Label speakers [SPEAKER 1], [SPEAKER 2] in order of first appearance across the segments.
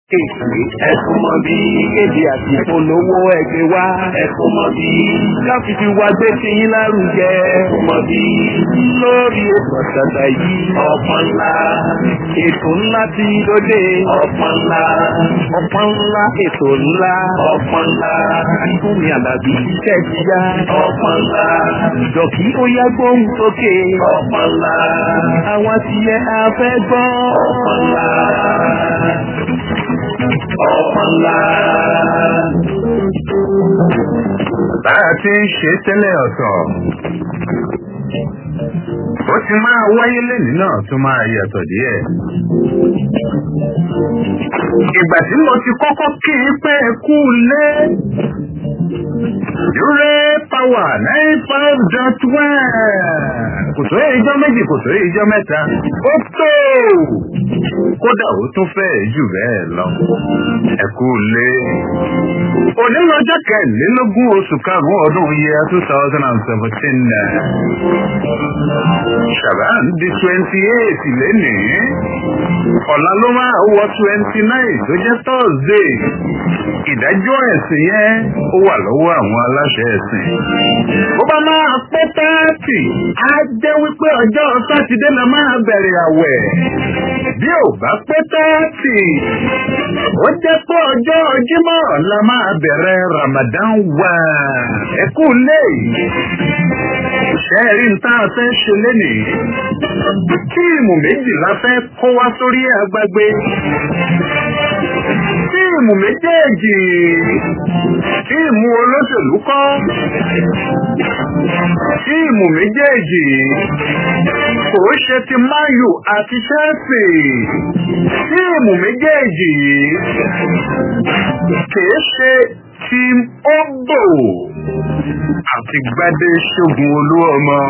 [SPEAKER 1] Èsì ẹ̀sùn mọ́ bí kéde àti ìpolówó ẹgbẹ́ wa. Ẹ̀sùn mọ́ bí káfífi wa gbé sí yín lárugẹ. Ẹ̀sùn mọ́ bí lórí ètò àtàtà yìí. Ọ̀pọ̀ ńlá ètò ńlá ti dóde. Ọ̀pọ̀ ńlá ọ̀pọ̀ ńlá ètò ńlá. Ọ̀pọ̀ ńlá Fúnmi Àlàbí iṣẹ́ ti yá. Ọ̀pọ̀ ńlá Jọ̀kí ó yá gbóhùn sókè. Ọ̀pọ̀ ńlá àwọn tiẹ̀ afẹ́ gbọ́. Ọ̀pọ̀ ńlá ọ̀pọ̀lá.
[SPEAKER 2] Bá a ti ń ṣe tẹ́lẹ̀ ọ̀tọ̀. Ó ti máa wáyé lẹ́nìí náà tún máa yàtọ̀ díẹ̀. Ìgbà tí mo ti kọ́kọ́ kí i pé ẹ kú lé. Dúré pàwà nine five dot one. Kò tó ìjọ méjì kò tó ìjọ mẹ́ta. Ó tó! Kódà ó tún fẹ́ jù bẹ́ẹ̀ lọ. Ẹ kú lé. Òní lọ́jọ́ kẹrìnlélógún oṣù karùn-ún ọdún yẹ two thousand and seventeen. Ṣàbán di twenty eight lénìí. Ọ̀la ló máa wọ twenty nine tó jẹ́ Thursday. Ìdájọ́ ẹ̀sìn yẹn ó wà lọ́wọ́ àwọn aláṣẹ ẹ̀sìn. Bó bá máa pẹ́ táàtì, á jẹ́ wípé ọjọ́ Sátidé la máa bẹ̀rẹ̀ àwẹ̀. Bí ò bá pẹ́ táàtì, ó jẹ́ pé ọjọ́ Jímọ̀ la máa bẹ̀rẹ̀ Ramadan wà. Ẹ kú lé. Ṣẹ́ẹ̀rí ń tá a fẹ́ ṣe lénìí. Tíìmù méjì la fẹ́ kó wá sórí agbágbé. Tíìmù méjèèjì. Tíìmù olóṣèlú kọ́. Tíìmù méjèèjì. Kò ṣe ti Mayu àti Chelsea. Tíìmù méjèèjì. Kìí ṣe Team Ogbo àti Gbadé Ṣógun Olúọmọ.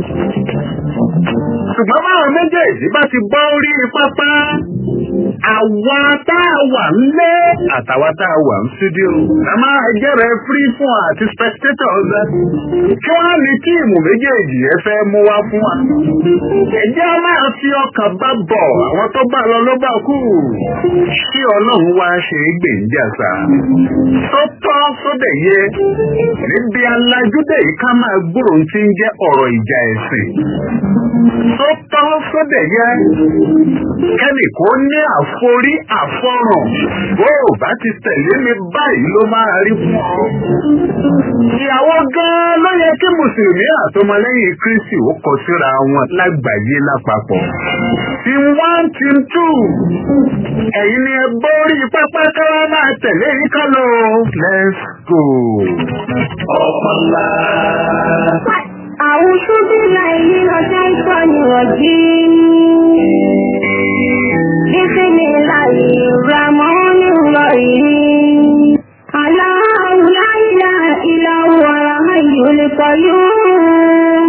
[SPEAKER 2] Ṣùgbọ́n báwọn méjèèjì bá ti bọ́ orí pápá, àwa tá a wà nílé àtàwa tá a wà ní studio. A máa jẹ́rẹ̀ free fún àti spectators. Kí wọ́n ní tíìmù méjèèjì ẹ fẹ́ mú wá fún wa. Ẹ̀jẹ̀ a máa fi ọkàn bá bọ̀ àwọn tó bá lọ ló bá kú. Ṣé Ọlọ́run wá ṣe é gbèǹjàsà? Tó tọ́ sódẹ̀ yẹ. Níbi alájúdé yìí ká máa gbúrò tí ń jẹ́ ọ̀rọ̀ ìjà ẹ̀sìn. Tó tọ́ sódẹ̀ yẹ. Kẹ́nì kó ní àforí àfọ̀ràn. Bó o bá ti tẹ̀lé mi báyìí ló máa rí fún ọ. Ìyàwó gan-an ló yẹ kí Mùsùlùmí àtọmọlẹ́yìn Kristi ó kọ síra wọn lágbàáyé lápapọ̀. Team one, team two. Ẹ̀yin ni ẹ borí pápá káwá máa tẹ̀lé yín ká lọ. Let's go.
[SPEAKER 1] ọ̀pọ̀lá.
[SPEAKER 3] أعوذ بالله من الشيطان الرجيم بسم الله الرحمن الرحيم الله لا إله إلا هو الحي القيوم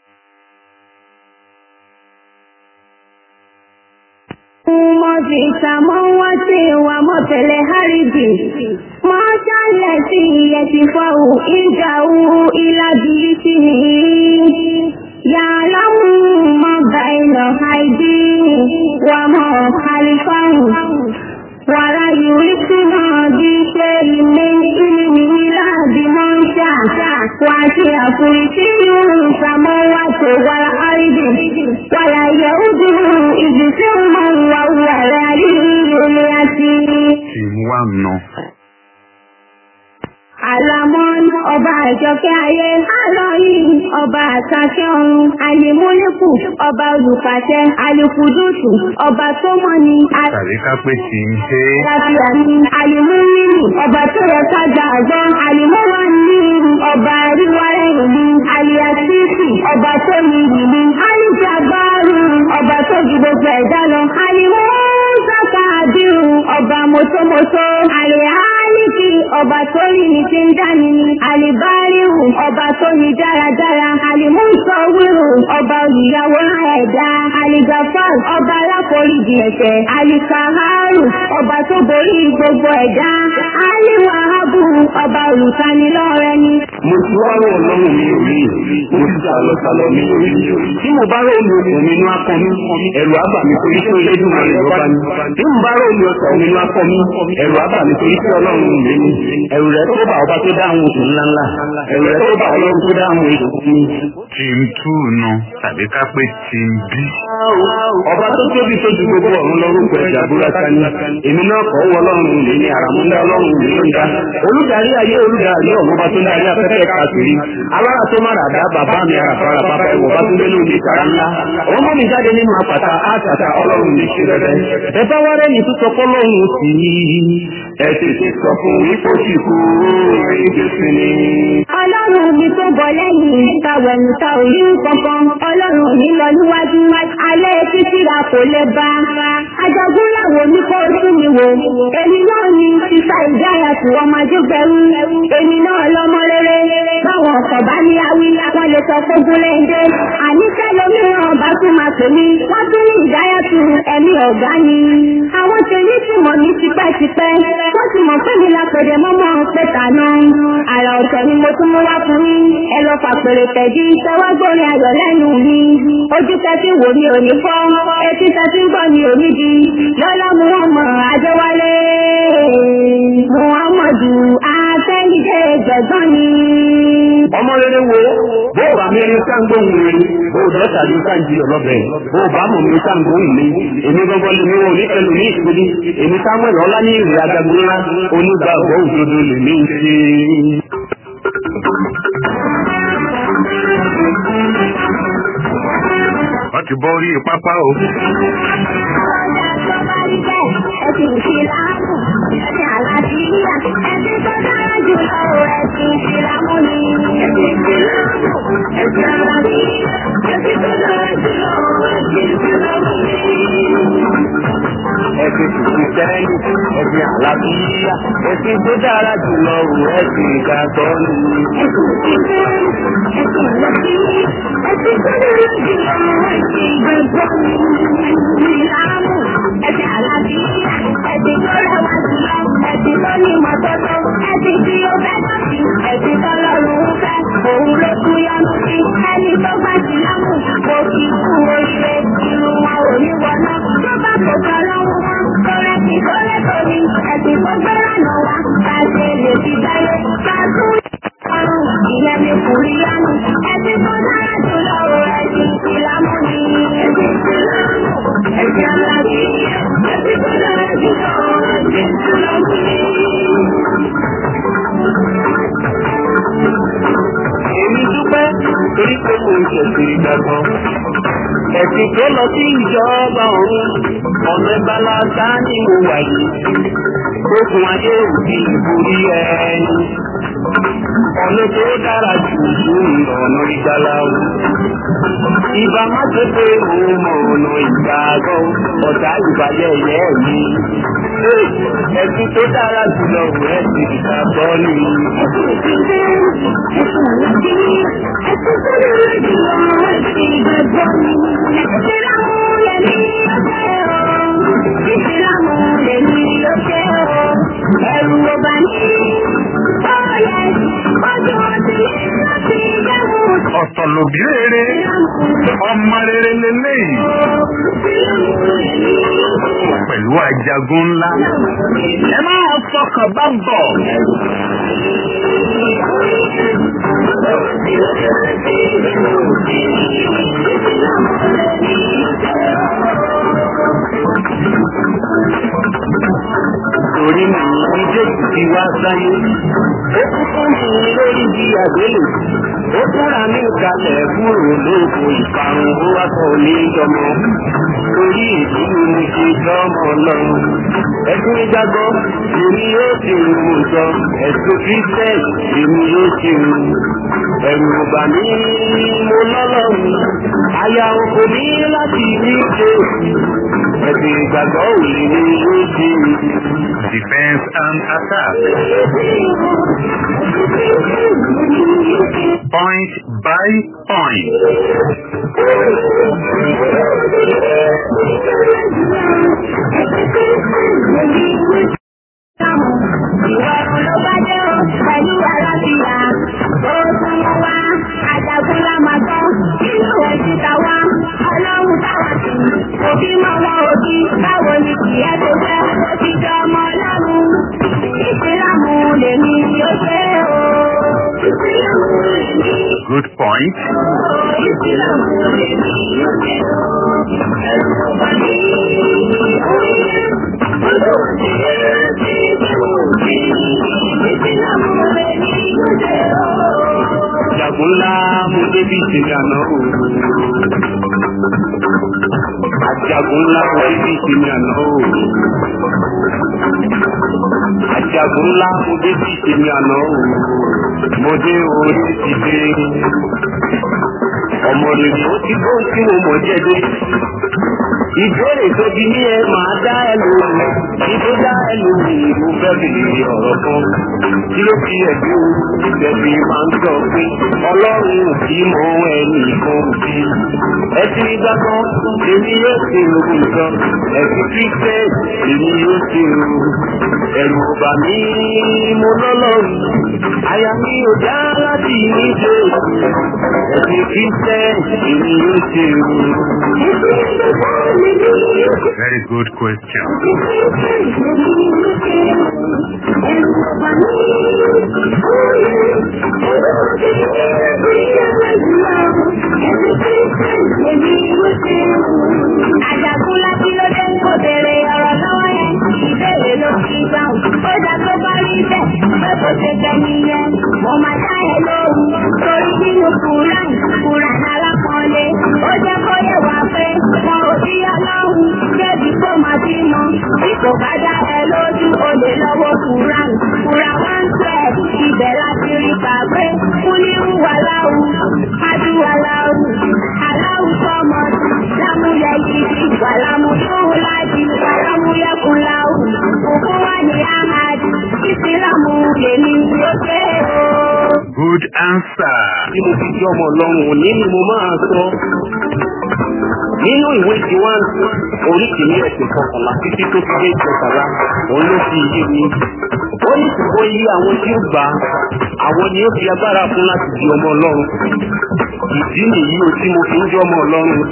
[SPEAKER 3] ما في السماوات وما في الأرض ما شاء الذي يشفع عنده إلى بيته يعلم ما بين أيديهم وما خلفهم ولا يحيطون بشيء من علمه إلا بما شاء وسع كرسيه السماوات والأرض ولا يؤوده حفظهما وهو العلي العظيم
[SPEAKER 2] Team one nọ.
[SPEAKER 3] Àlámọ́n ọba àjọkẹ́ ayé, Àlọ́yìn ọba àtàkẹ́ ọ̀run, Àlèmúlẹ́kù ọba olùpàṣẹ, Àlèkùdùsù ọba tó mọ̀ ní
[SPEAKER 2] Tàbí ká pé Team A.
[SPEAKER 3] àlàáfíà ní Àlèmúrìnì ọba tó yẹ ká gba àgbọ́, Àlèmọ́wá ní ọba àríwárẹ̀ ìlú, Àlèàtìsì ọba tó ní ìlú, Àlìjàgbárù ọba tó ju gbogbo ẹ̀dá lọ, Àlèmọ́ Sáka àdìrú ọba mọ́tòmọ́tò, Àlèhálìkì ọba tó rí ní ti ń dání ni, Àlìbáríhù ọba tó ní dáradára, Àlìmúsọ̀wérò ọba olùyàwó ẹ̀dá, Àlìgàfáà ọba aláforíjì ẹ̀ṣẹ̀, Àlìkàhárù ọba tó borí gbogbo ẹ̀dá, Àlìwàhábù wáhábù ọba olùtanilọ́rẹ́ ni.
[SPEAKER 1] mo ti wá rò ọlọ́run mi ò rí mo ti sá lọ sálọ mi ò rí tí mo bá rò omi òkun mi inú akọ mi ẹ̀rù àbà mi torí pé elédùn rẹ̀ ló bá mi tí mo bá rò omi ọ̀sán mi inú akọ mi ẹ̀rù àbà mi torí pé ọlọ́run mi ni ẹ̀rù rẹ̀ tó bá ọba tó dáhùn oṣù ńláńlá ẹ̀rù rẹ̀ tó bá ọlọ́run tó dáhùn oṣù mi.
[SPEAKER 2] Team two nu tàbí ká pé team B.
[SPEAKER 1] ọba tó tóbi tó ju gbogbo ọ̀run lọ́rùkọ ẹ̀jà búrata ni èmi náà kọ́ wọ ọlọ́run mi ní àràmúndá ọlọ́run mi ló ń dá olùdarí ayé olùdarí ọ̀run ọba tó ń darí afẹ́fẹ́ káàkiri alára tó má ràdá bàbá mi àràfàrà bàbá ẹ̀wọ̀ bá tún lé lóde ìtara ńlá òun mọ́ mi jáde nínú àpàtà àtàtà ọlọ́run mi ṣe rẹ̀ ẹ bá wá rẹ́yìn tó sọ fọ́lọ́run sí i ẹ tètè sọ fún ipò tí kú ìgbésí ni.
[SPEAKER 3] ọlọ́run mi tó bọ̀ lẹ́yìn tàwẹ̀nù ta ò rí kankan ọlọ́run mi lọ níwájú alẹ́ títí ra kò lè bá ajagun làwọn oníkó ojú mi wò èmi náà ni sísá ìdáyà tí wọ́n máa jógbẹ́rú èmi náà lọ́mọ rere báwọn ọkọ̀ bá ní awí wọ́n lè sọ fógún lẹ́ńdẹ́ àníṣẹ́ lómìíràn bá tún máa pè mí wọ́n tún ní ìdáyà tù ẹ̀mí ọ̀gá ni àwọn tèmi ti mọ̀ mí tipẹ́tipẹ́ wọ́n ti mọ̀ pé mi la pèdè mọ́mọ́ pẹ̀tà náà àrà ọ̀tọ̀ ni mo tún mú wá fún yín ẹ lọ fàpèrè tẹ̀dí tẹwàgbọ́rin ayọ̀ lẹ́nu mi ojú tẹ́tí wò mí ò ní fọ́ etí tẹ́tí gbọ́ mi ò ní di lọ́lá mu wọ́n mọ̀ àjọwálé muhammadu afẹ́nijẹ́ gbẹ̀gbọ́n ni.
[SPEAKER 1] ọmọ rere wo bó o bá mi ní sáńgbóhùn rẹ bó o dọ́ta ní sáǹjì ọlọ́bẹ̀ bó o bá mọ̀ mi sáńgbóhùn mi èmi gbọ́ngàn lè mi wò ní pẹ̀lú ní ìpínlẹ̀ èmi samuel ọlá ní ìrìn ajagunlá onígbàgbọ́ òdodo lè mí ṣe.
[SPEAKER 2] Wọ́n ti bọ́ orí pápá o.
[SPEAKER 3] Ẹ̀sìn ìsìlámù, ẹ̀sìn àlàáfíà, ẹ̀sìn tó dára jùlọ ẹ̀sìn ìsìlámù ni. Ẹ̀sìn ìsìlámù, ẹ̀sìn àlàáfíà, ẹ̀sìn tó dára jùlọ ẹ̀sìn ìsìlámù ni.
[SPEAKER 1] ẹ̀sìn kìrìsìtẹ́nì ẹ̀sìn àlàáfíà ẹ̀sìn tó dára jùlọ ò ẹ̀sìn ìgbàgbọ́ ni.
[SPEAKER 3] Ẹ̀sìn ìsìlámù, ẹ̀sìn àlàáfíà, ẹ̀sìn tó dára jùlọ ẹ̀sìn ìgbàgbọ́ ni. Ìsìlámù, ẹ̀sìn àlàáfíà, ẹ̀sìn tó rẹwà jùlọ ẹ̀sìn tó ní ìmọ̀tótó ẹ̀sìn tí ó fẹ́ dọ̀tí ẹ̀sìn tó lọ́rùn ń fẹ́ òun ló kú yọnu sí ẹni tó bá ti lámù kò kí kú oríire irun wọn ò ní wọná tó bá kò kọ́ lọ́wọ́ wọn kọ́rẹ́ kí kọ́rẹ́ tó ní ẹ̀sìn tó gbẹ́ràn náà wá ká ṣe lè fi dáyé ká tún ọrùn ìyẹn ní kùrí yánu ẹ̀sìn tó dára jùlọ o ẹ̀sìn ìsìlámù ni ẹ̀sìn ìsìlámù ẹ̀sìn aláàbí ẹ̀sìn tó dára jùlọ o ẹ̀sìn ìsìlámù ni.
[SPEAKER 1] èmi dúpẹ́ torí pé mo ń ṣẹ̀sìn ìgbàgbọ́. ẹ̀sìn tó lọ sí ìjọba ọ̀run ọ̀nà ìbálàta ni mo wà yìí. Okùn ayé òbí ìborí ẹni. Ọ̀nà tó dára jù fún ọ̀nà ìgbàlá o. Ìbá má ṣe pé òun mọ ọ̀nà ìgbàgbọ́ ọ̀tá ìbàjẹ́ ìyẹ́ mi. Ẹ̀sìn tó dára jùlọ rẹ̀ ti ìgbàgbọ́ ni.
[SPEAKER 3] Ẹ̀rù ọba ní ọ̀yẹ́ ọjọ́ ọdún láti jẹ́mú
[SPEAKER 2] ọ̀tọ̀ lòbí rere ọmọ rere lélẹ́yìí pẹ̀lú ajagun ńlá ẹ máa fọkàn bá bọ̀.
[SPEAKER 1] torí mi ní jésù ti wá sáyé ó kú fún mi lórí bí àgbélé ó túnra mi kalẹ̀ kúrò lóko ìparun ó wá kọ́ ní ìjọmọ torí èdè ni mo ṣe jọmọ lọ́run ẹ̀sùn ìgbàgbọ́ èmi yóò ṣe ìwò jọ ẹ̀sùn kírísítẹ́ì èmi yóò ṣe ìwò ẹ̀rù ọ̀gbà mi mo lọ́lọ́run àyà òkò mi láti rí ṣe ẹ̀sùn ìgbàgbọ́ òye ni yóò ṣe ìwò.
[SPEAKER 2] defence and attack. Point by point.
[SPEAKER 3] Ìwà ọ̀run ló bá dé o.
[SPEAKER 2] good point.
[SPEAKER 1] Jagun ńlá mo débi ìsinmi àná o. Àjagun ńlá mo débi ìsinmi àná o. Àjagun ńlá mo débi ìsinmi àná o. Mo dé orí ti dé. Ọmọ rere ó ti bó tí mo mọ̀ jẹ́ dé. Ìbéèrè tó di ní ẹ máa dá ẹ lóhùn. Ìbó dá ẹ lóhùn ìlú fẹ́ bèrè ọ̀rọ̀ kan. Kí ló fi ẹ̀dí o? Ìbẹ̀bí máa ń sọ pé Ọlọ́run ò kí mọ ẹnì kan bí. Ẹ ti rí gbàgbọ́, èmi yóò ṣe ògùn nǹkan. Ẹ̀sìn Kírísítẹ́, èmi yóò ṣe o. Ẹ̀rù ọ̀bà mi mo lọ́lọ́run. Àyà mi ò dá láti ní ṣe. Ẹ̀sìn Kírísítẹ́, èmi yóò ṣe o.
[SPEAKER 2] Very good question.
[SPEAKER 3] Àjàkúnlá kí ló dé kó bèrè ọ̀rọ̀ lọ́wọ́ yẹn? Ìbéèrè ló fi dáhùn. Ó dá tó bá rí bẹ́ẹ̀, pé kò ṣe jẹ nìyẹn. Mo máa dá ẹ lóhùn. Torí nínú Kùrán, Kùrán alápọ̀nlé. Ó jẹ́ kó yẹ wá pé wọn ò bí ọlọ́run. Débi kó máa bímọ. Bí kò bá dá ẹ lójú, o lè lọ́wọ́ Kùrán. Kùrán one twelve, ibẹ̀ láti rí kàwé. Kúlíwù wàláwù, adúwàláwù, aláwù sọ́mọ́tì, lámúyẹ yìí, wàlámù tóhùn láti, wàlámù yẹkùnláwù. Òkú wà ní Ahmad, ìsìlámù lèmi ló dé o.
[SPEAKER 2] Good answer.
[SPEAKER 1] Tí mo fi jẹ́ ọmọ ọlọ́run òní ni mo máa sọ. Nínú ìwé Tiwan, orí kìíní ẹ̀sìn kọkànlá títí tó fi dé ìkọkànlá, òun ló fi yé mi. Ó ní ṣùgbọ́n iye àwọn tí ó gbà á, àwọn ni ó fi agbára fún láti di ọmọ ọlọ́run. Ìdí nìyí o tí mo fi ń jẹ́ ọmọ ọlọ́run.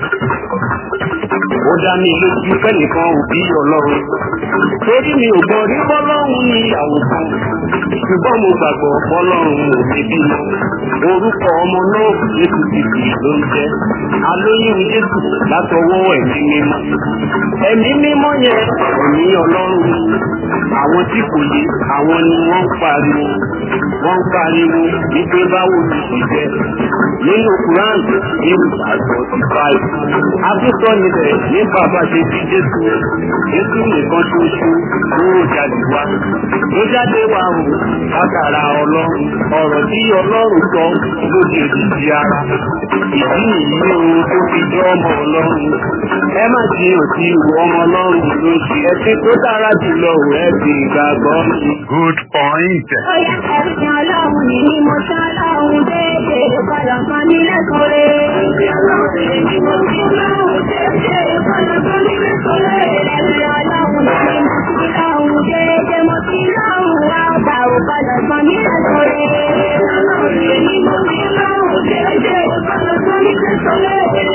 [SPEAKER 1] Ó dá mi lójú fẹ́nìkan ò bí ọlọ́run. Torí mi ò gbọ́ rí bọ́lọ́run ní ìyàwó kan. Ṣùgbọ́n mo gbàgbọ́ bọ́lọ́run ò ní bímọ. Orúkọ ọmọ náà Jésù Kìkì ló ń jẹ́. Alóyún Jésù látọwọ́ ẹ̀mí mímọ́. Ẹ̀mí mímọ́ yẹn ẹ̀mí ọlọ́run ni. Àwọn tí kò yé àwọn ni wọ́n ń pariwo. Wọ́n ń pariwo wípé báwo ni ṣe jẹ́. Nínú Quran ní ìgbàgbọ́ ti five. Abúsọ níbẹ̀ ní bàbá ṣe bí Jésù. Jésù nìkan ṣoṣo ló jáde wá. Ló jáde wá o látara ọlọ́run. Ọ̀rọ̀ tí ọlọ́run sọ ló di èdìdì ara. Ìdí nìyí o tó fi jẹ́ ọmọ ọlọ́run. Ẹ má ti òsì ìwọ ọmọ ọlọ́run ló ṣe. Ẹtí tó dára jùlọ ò ẹ fi ìgbàgbọ́ mi.
[SPEAKER 2] Good point.
[SPEAKER 3] Ó yẹ ẹ̀sìn ọlọ́run ní ní mo ṣe ọlọ́run déédéé padà kan nílẹ̀ kórè. Ẹ̀sìn ọlọ́run ní mo ṣe ọlọ́run déédéé padà kan nílẹ̀ kórè. Ẹ̀sìn ọlọ́run ní mo ṣe ọlọ́run déédéé mo ṣe ọlọ́run wá ọgbà ò padà kan nílẹ̀ kórè. Ẹ̀sìn ọlọ́run ní mo ṣe ọlọ́run déédéé padà kan nílẹ̀ kórè.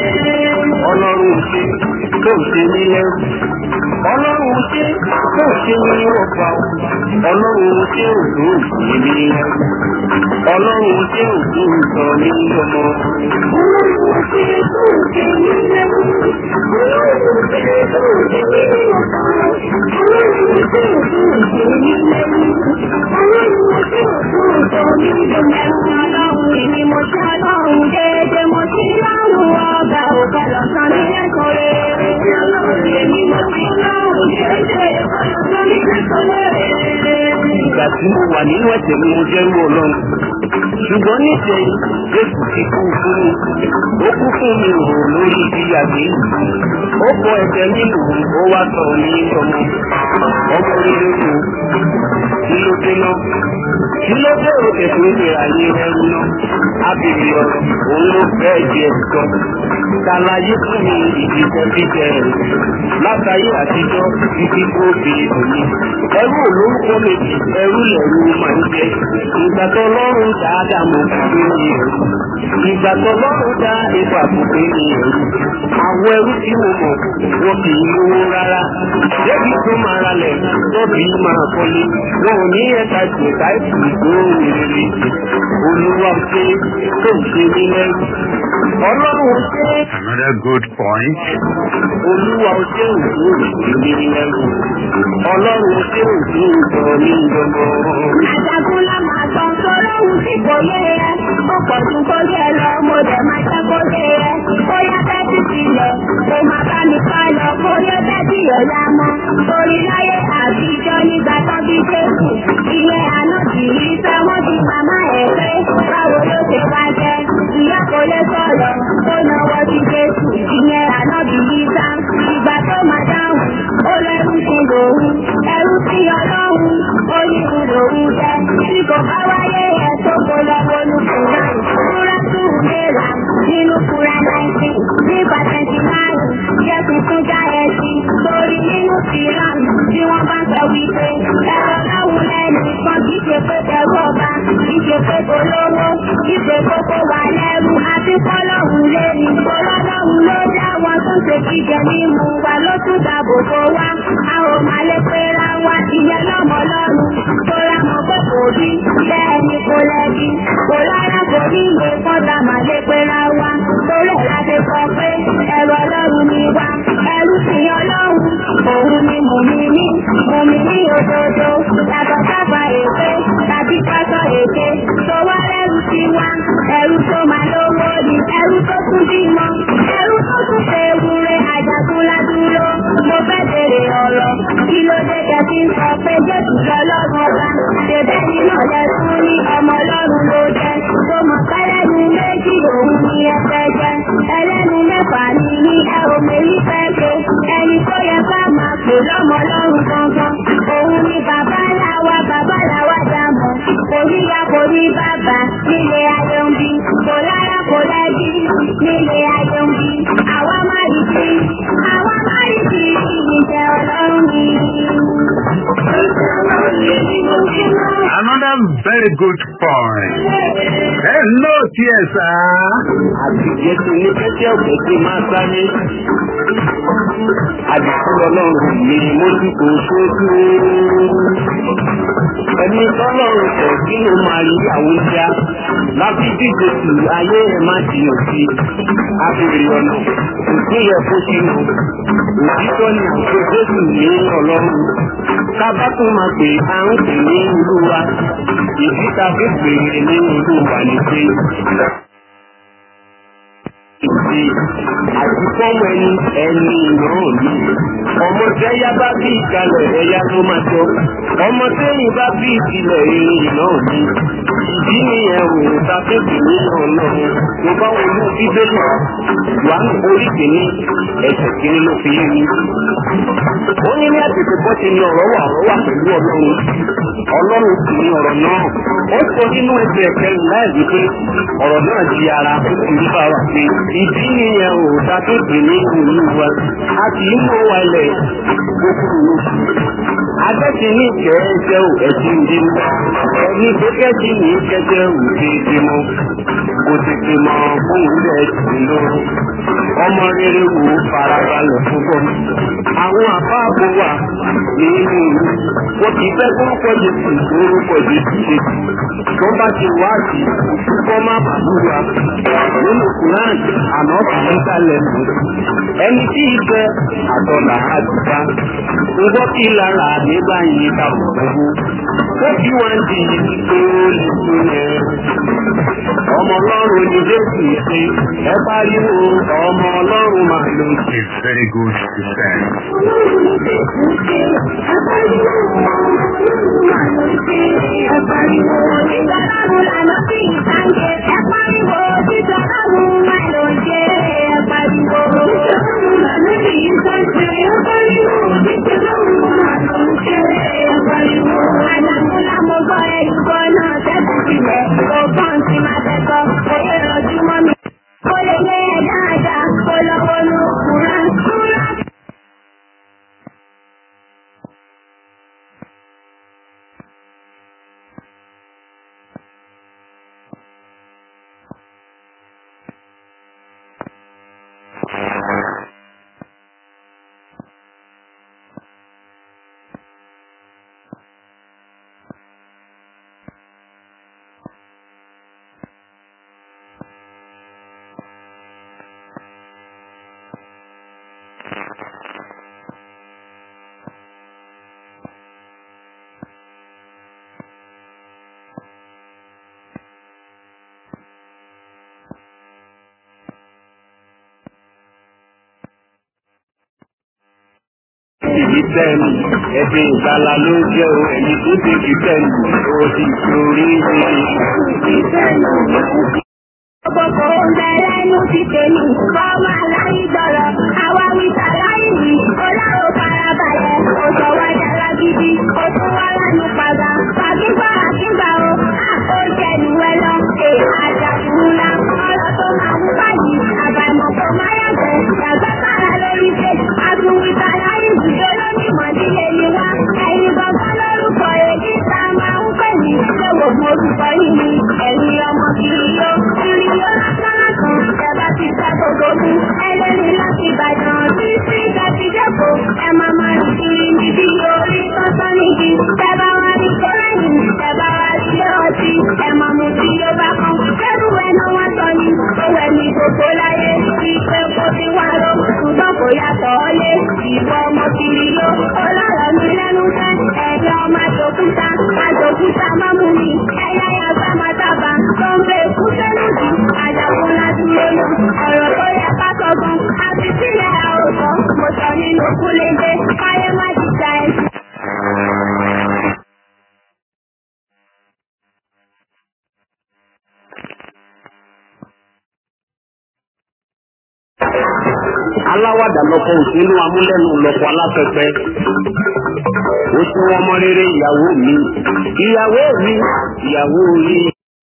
[SPEAKER 1] Ọlọ́run ṣe tó ṣe ní lẹ́rù. Ọlọ́run ṣe tó ṣe ní ọgbà. Ọlọ́run ṣe òdò ṣe ní lẹ́rù. Ọlọ́run ṣe òdò sọ ní ọmọ.
[SPEAKER 3] Ọlọ́run ṣe tó ṣe ní lẹ́rù. Ọlọ́run ṣe tó ṣe ní ọgbà. Ọlọ́run ṣe tó ṣe ní lẹ́rù. Ọlọ́run ṣe tó ṣe ní ọgbà. Ọlọ́run ni mo ṣe ọlọ́run déédéé mo ti lọ́rùn ọgbà òkè lọ́sàn ní ẹ̀kọ́ rẹ̀. Ọlọ́run ni mo ṣe ọlọ́run déédéé ọlọ́sàn ní ẹ̀kọ́ rẹ̀.
[SPEAKER 1] Ìgbà tí mo wà nínú ẹ̀jẹ̀ ni mo jẹ́ irú ọlọ́run. Ṣùgbọ́n níṣẹ́ Jésù ti kú fún mi. Ó kú fún mi rò lórí ìdíyàgbé. Ó kọ ẹ̀jẹ̀ nínú ó wá sọ ní ọmọ. Ọmọ rere kù. Kí ló dé náà? Kí ló dé òkè tó ń ṣe àyè ẹrú náà? Ábìrì ọ̀rọ̀ òun ló fẹ́ di ẹ̀sọ́. Ṣàlàyé fún mi ìdíjẹ jíjẹ rẹ̀. Látàyé àtijọ́ títí tó fi òní. Ẹ ẹrú olórúkọ méjì ẹrú lẹ̀rú máa ń jẹ ìgbà tó lọ́rùn dáadáa mọ̀ pé ní ẹrú ìgbà tó lọ́rùn dá ipa pé ní ẹrú àwọn ẹrú tí mo mọ̀ wọn kì í lówó rárá débi tó máa ralẹ̀ tóbi máa kọ́lé wọn ò ní ẹ̀ka ìpè táìpù ìgbóhùn rere olúwa ṣe tó ń ṣe ní lẹ́rú ọlọ́run ṣe
[SPEAKER 2] Another good point.
[SPEAKER 1] olúwa ṣe òjò ìdílé ní lẹ́rú ọlọ́run ṣe òjò ìjọ ní ìjọba.
[SPEAKER 3] Àjàgúnlá máa tán sọ́lọ́hún tí kò yé ẹ. Ó pọ̀ ju kó yẹ lọ, mo dẹ̀ máa jẹ́ kó yé ẹ. Ó yá bẹ́tì sílẹ̀, kó máa bá mi ká lọ. Kó yé bẹ́tì ọ̀la mọ́. Torí láyé àtijọ́ nígbà tán bí Jésù. Ilé àná kì í fẹ́ wọ́n ti màmá ẹ̀ pé báwo ló ṣe wá jẹ́. Ìyá kò lè sọ̀rọ̀, ó náwó sí Jésù. Ìyẹn àná bí Yíṣá. Ìgbà tó máa dáhùn, ó lẹ́rú sí lòun. Ẹrú sí ọlọ́run, ó ní lòun jẹ́. Tí kò bá wáyé ẹ̀ tó kó lọ́wọ́ ní Kùrán. Kúrá tún léra nínú Kúrá náìtì. Nígbà tẹ̀sí márùn-ún, jẹ́ tuntun já ẹ sí. Torí nínú Kìrán tí wọ́n bá sọ wípé ẹ̀rọ láwùn lẹ́nu kan kì í ṣe pé kẹrù ọba, kì í ṣe pé kò lówó, kì í ṣe pé kò wà lẹ́rù. Àti kọ́lọ́hùn lé ní kọ́lọ́lọ́hùn ló dá wọn tó ṣe jíjẹ mímu wa ló tún dáàbò bò wá. A ò máa lè pera wa ìyẹn lọ́mọ lọ́rùn. Tóra mọ̀ pé kò rí bẹ́ẹ̀ ni kò lẹ́bi. Kò lára kò ní ìwé kọ́ta máa lè pera wa. Torí ẹ̀ la ṣe sọ pé ẹ̀rọ ọlọ́run ni wa. Ẹrú sì ọlọ́run. Òun ni mùmíní. Mùmíní òdodo. Yàtọ̀ sábà èké tàbí pásọ̀ èké. Tó wá lẹ́rù sí wa. Ẹrú tó máa lówó ni. Ẹrú tó tún bímọ. Ẹrú tó tún ṣe ewúrẹ́ àjàkúnlá dúró. Mo fẹ́ bèrè ọ̀rọ̀. Kí ló dé kẹ́sí ń sọ pé Jésù lọ́lọ́run ọba? Ṣèbẹ́ nínú ọ̀lẹ́sùn ní ọmọ ọlọ́run ló jẹ́. Tó mọ̀ pẹ́lẹ́nu méjì òun ni ẹ fẹ́ jẹ́. Ẹlẹ́nu mẹ́fà ni ní ẹ ò mérí fẹ́ ṣe. Ẹni tó yẹ ká máa pè lọ́mọ ọlọ́run gangan. Òun ni bàbá làwa bàbá làwa dàmọ̀. Kò ní ya kò ní bàbá nílé ayé ń bí. Kò lára kò lẹ́bí nílé ayé ń bí. Àwa má rí sí. Àwa má rí sí ìjẹ́ ọlọ́run ni.
[SPEAKER 2] Another very good point. Hello, TSA.
[SPEAKER 1] àti jésù ní kẹ́kẹ́ òkèké máa sáré. Àdìsún ọlọ́run ni mo ti kò sójú. Ẹni tọ́lọ́run tẹ̀ kí ló máa rí àwọn ìjà. Láti díje sí ayé ẹ̀ má di òsì. Abèrè ọ̀nà òkú yẹ kó sínú. Òtítọ́ ni àti Jésù ní ọlọ́run. Kábá tún máa pè á ń pè ní olúwa. Ìdí ta fi pè é ní olúwa ni pé ìdí àti fọ́mọ ẹni ẹni ìran mi. Ọmọ tí ẹyá bá bí ìkàlẹ̀ ẹyá ló máa jọ. Ọmọ tẹ́yìn bá bí ìkìlẹ̀ ìrìn ìran mi. Ìdí nìyẹn ò ta fèsì ní ọlọ́run. Mo bá wọn ní bíbélì. Wà ní orí kìíní ẹsẹ̀ kìíní ló fi yé mi. Ó ní ní àtètè bọ́ ti ní ọ̀rọ̀ wà ọ̀rọ̀ wà pẹ̀lú ọlọ́run. Ọlọ́run sì ní ọ̀rọ̀ náà. Ó sọ nínú ẹsẹ̀ kẹrin láì wípé ọ̀rọ̀ náà di ara ó sì ń bá wa pé ìdí nìyẹn ò dá tó dé ní ìlú wa a kì í mọ wa ilẹ̀ gbogbo adẹ́sí ní ìkẹ́ ẹ̀jẹ̀ ò ẹ̀jẹ̀ ìdí mú ẹni tó kẹ́jì ní kẹ́jẹ́ ò déédéé mọ́ kò tètè mọ fún ilẹ̀ ẹ̀jẹ̀ lọ ọmọ rere wò ó farabalẹ̀ púpọ̀ àwọn àbáàbò wà nínú ìlú wọn kì í fẹ́ kó pọ̀jù sí orúkọ jésù ṣe tó bá ti wá sí kó má bàbúrà nínú Quran àná kìí sálẹ̀ mọ́. Ẹni tí ìfẹ́ àtọ̀là àdùbá ń gbọ́ kí lára nígbà yìí ká bọ̀ gbogbo. Ó fi wọn di pé ó lè fún yẹn. Ọmọ ọlọ́run ni Jésù ṣe ẹ pariwo ọmọ ọlọ́run máa lò sí.
[SPEAKER 2] It's very good to say.
[SPEAKER 3] Ó lè lé ẹ̀ dáadáa, kó lọ́wọ́ ló kúrán kúrán.
[SPEAKER 1] kìrìtẹ́nì ẹ̀sìn ìgbàlà ló jẹ́ o ẹ̀yìn tó ṣe kìrìtẹ́nì ó sì sórí
[SPEAKER 3] Gbogbo oúnjẹ lẹ́nu ti tèmi, ọmọ aláì gbọ́rọ̀, àwa wíta láì wí, ọlọ́run farabalẹ̀, ó sọ wá dára gidi, ó tún wá lánàá padà, fàkígbà àkígbà o, ó jẹ ìwẹ lọ, è àjàkùn ńlá, ọ̀rọ̀ tó máa mú báyìí, àbàmọ̀ tó máa yàgbẹ́, yàgbẹ́ kára lórí ṣe, àtúnwìta láì wí, olómi mọ̀dílé ni wá, ẹ̀yin gbọ̀ngàn lórúkọ èdè tá a máa ń pè ní, ṣé wò mo orúkọ yìí ni, ẹ̀yin ọmọ kiri yó, kiri yó lásán lásán, ìjọba ti sá gbogbo mú, ẹlẹ́ni láti Ìbàdàn tí sí ìgbàtí dẹ́kọ̀, ẹ máa máa rí kiri níbi orí tọ́tọ́ níbi, tẹ́bá wá rí kọ́lẹ́yìn, tẹ́bá wá rí ilé ọtí, ẹ máa mú tí yóò bá kan, kẹ́rù ẹnu wọn sọ ni, owó ẹni gbogbo láyé, ìpè kò ti wá lọ, ṣùgbọ́n kò yàtọ̀ ọ́lé, ìwọ ọmọ kiri yó, ọlọ́rọ̀ mi lẹ́nu fẹ́, ẹ̀rí ọmọ àjòkúta, àjòkúta má mú mi, ẹ̀yà yàgbá má dábà, tó ń bẹ kú sẹ́nu jù, àjàkún ládùúgbò lọ, ọ̀rọ̀ tó yẹ ká sọ̀gbọ́n, àti sílẹ̀ àròsọ, mo sọ nínú kúlẹ̀dẹ̀, káyé má ti ta ẹ̀sìn.
[SPEAKER 1] aláwàdà lọkọ òṣèlú amúlẹ́nu lọkọ aláfẹ́fẹ́ ó tún wọn mọ rere ìyàwó mi ìyàwó mi ìyàwó mi.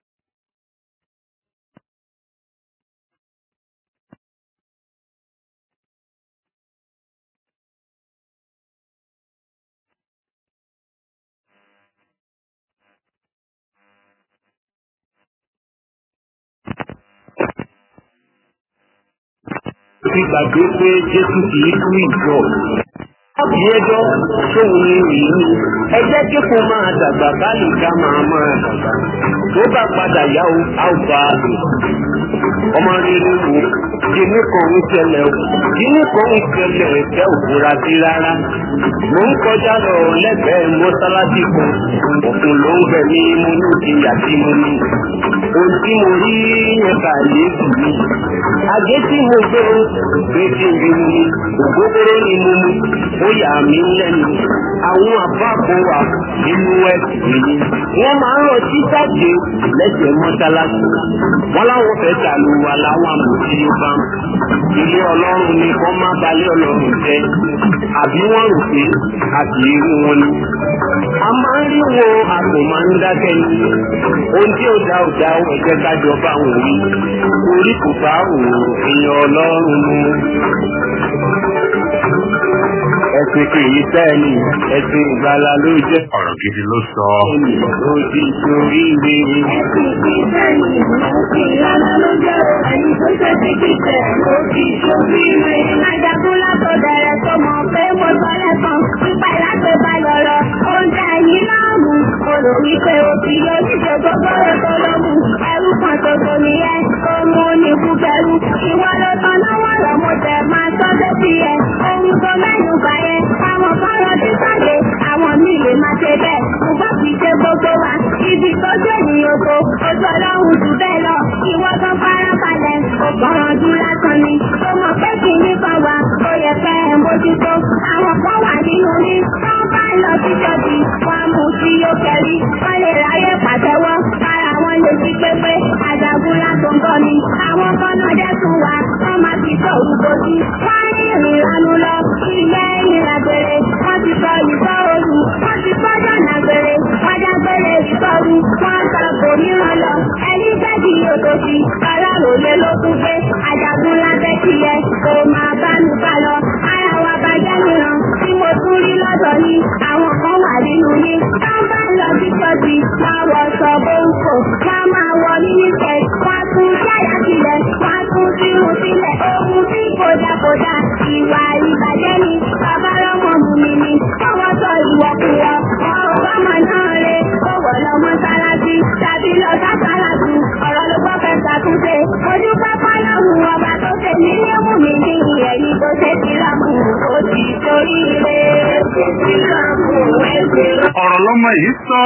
[SPEAKER 1] ti gbàgbé pé jésù kì í tú ìjọ Yéjọ́ tóun ní ìlú. Ẹ jẹ́ kí kò máa dàgbà báyìí ká máa máa dàgbà. Tó bá padà yá o, a ó bá a lò. Ọmọ rere wo, kíní kan ń ṣẹlẹ̀ o. Kíní kan ń ṣẹlẹ̀ ẹ̀fẹ́ òfurá sí rárá. Mo ń kọjá lọ lẹ́gbẹ̀ẹ́ mọ́sálásí kan. Òkun ló ń gbẹ̀ ní mo ní ìyá tí mo ní. Ohun tí mo rí yẹn kà léèkì mi. Àgé tí mo gbé o, gbé tí n bí mu ni. Ògógóró ni mo mu ó yà mí lẹ́nu. Àwọn àbáàbò wà nínú ẹ̀sìn yìí. Wọ́n máa ń rọtí jáde lẹ́sẹ̀ mọ́sálásí. Wọ́n láwọn fẹ́ tàlù wà láwọn àmọ̀tí bá. Ilé ọlọ́run ni kọ́ má balẹ̀ ọlọ́run jẹ́. Àbí wọ́n rò pé àti irú wọn ni. A máa ń rí wo àpò máa ń dákẹ́ ni. Ohun tí ó dá ò dá ò ẹ̀jẹ̀ kájọ bá wọn wí. Orí kò bá òun èèyàn ọlọ́run mu ẹ̀sìn kì í sẹ́ni ẹ̀sìn ìgbàlá ló jẹ́.
[SPEAKER 2] ọ̀rọ̀ gidi ló sọ.
[SPEAKER 1] ènìyàn ló ti torí rí.
[SPEAKER 3] Ẹ̀sìn kì í sẹ́yìn, ẹ̀sìn ìlànà ló jẹ́ o, ẹni tó ṣe ti kíkẹ́, ó fi ṣorí rẹ̀. Ajagun látọ̀ bẹ̀rẹ̀ tó mọ̀ pé mo sọ lẹ́kàn, nípa ìlàgbé bá lọ́rọ̀, ó ń dá ẹ̀yìn láàmú. Olò wípé o ti yọ níṣẹ́ gbogbo rẹ̀ tó lọ mú. Ẹrú kan ṣoṣo nìyẹn, ó mú ní kúkẹrú. Ìwọ ló tán náwó rọ̀ mo tẹ̀ máa sọ sétí ẹ̀. Ohun tó mẹ́nu bà yẹn, àwọn kan lọ sí sáré, àwọn míì lè máa ṣe bẹ́ẹ̀. Ṣùgbọ́n kì í ṣe gbogbo wa, ibi tó jẹ́ ènìyàn kò, ojú ọlọ́run jù bẹ́ẹ̀ lọ. Ìwọ kan fara balẹ̀, ó kọ̀ràn jù lásán ni. Ó mọ̀ pé kì í nípa wa, ó yẹ kẹ́ ẹ̀ mójútó. Àwọn kan wà nínú ní, wọ́n bá lọ sí ṣọ́ọ̀bì, wọ́n mú sí yóò kẹ́rí. Wọ́n lè ráyè pàtẹ́wọ́, kára wọn lè fi pépé. Àjàgùn látọ̀ ń bọ̀ ni. Àwọn kan náà dẹ́kun wa, wọ́n máa ti sọ òrùbọ̀dì. Wọ́n ní ìrìn ìranu lọ, ilé ìrìnàgbèrè. Wọ́n ti sọ ìsọ òru, wọ́n ti sọ jọ̀nà gbèrè. Wọ́n jágbére ìsọ̀rù, wọ́n sọ kòmíràn lọ. Ẹni gbẹ́dì òtòṣì, ọlọ́run ló tún gbé. Àjàgùn lábẹ́ tiẹ̀, kò máa bá mi bá lọ. Ara wa bàjẹ́ mìíràn, tí mo tún rí lọ́dọ̀ ni. Àwọn kan wà nínú ní. Wọ́n bá lọ sí ṣọ́ọ̀bì, wọ́n wọ sọ bóńkò. Wọ́n máa wọ mínísẹ̀, wọ́n tún ṣáyà sílẹ̀, wọ́n tún sírun sílẹ̀. Ohun tí kò dá kò dá, ìwà ìbàjẹ́ ni. Bàbá lọ́mọ mú mi ni. Ọwọ́ sọ ìwọ̀kuwọ̀, ọ̀rọ̀ bámọ̀ náà re. Ó wọ̀ lọ mọ́sálásí, tàbí lọ sásálàtù. Ọ̀rọ̀ ló gbọ́ fẹ́ ṣàtúnṣe. Ojú pápá lọ́hùn ọba tó ṣe ní léwu mi ní ẹ̀yìn tó ṣe ti rámù. Ó ti torí rẹ̀ ṣe ti rámù.
[SPEAKER 2] ọ̀rọ̀ lọ́mọ yìí sọ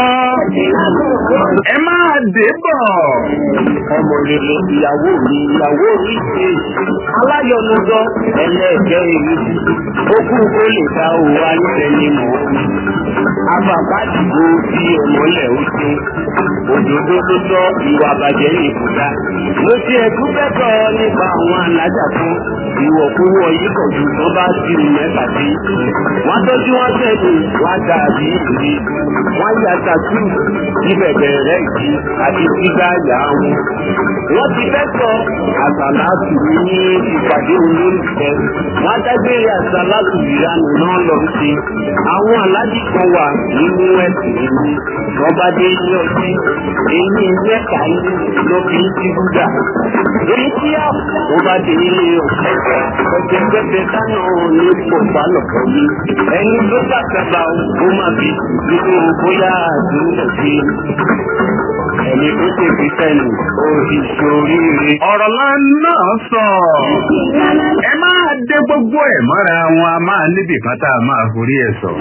[SPEAKER 2] ẹ máa dé bọ̀.
[SPEAKER 1] ọmọ rere ìyàwó mi ìyàwó mi ṣe aláyọnudọ ẹlẹ́ẹ̀kẹ́ èyí okùn kó lè ta òwò ayífẹ́ ni mò ń abàbá dìbò bí ọmọlẹ̀ ó ṣe òdòdó ló tọ́ ìwà bàjẹ́ ní ìkúta mo ti ẹ̀dún bẹ́tọ̀ nípa àwọn alájà kan ìwọ̀kúwọ̀ yìí kọ̀ ju tó bá ti rìn mẹ́ta sí wọ́n tọ́jú wọn tẹ̀lé wọ́n dàbí ìrírí wọ́n yà tàtú ìbẹ̀bẹ̀ rẹ̀ yìí àti gbígbá yà wọn. wọ́n ti fẹ́ sọ àsàlátù ní ìpàdé olólùfẹ́ wọ́n dágbére àsàlátù ìranù náà lọ sí. àwọn aláàjì kan wà nínú ẹ̀sìn nínú wọ́n bá dé ilé ọtí èyí mẹ́ta ní ló fi ń ti búdà. èyí tí a wọ́n bá dé ilé ọtí ọjọ́ pẹ́pẹ́ kánà ní pọ̀pá lọ̀pọ̀ yìí ẹni ló bàtàbà ó máa fi nínú bóyá àdúrà sí ẹni tó ṣe fi sẹ́nu ó ti ṣoríire.
[SPEAKER 2] ọ̀rọ̀ náà sọ ẹ máa dé gbogbo ẹ̀ mọ́ra wọn a máa níbì kan tá a máa forí ẹ̀ sọ.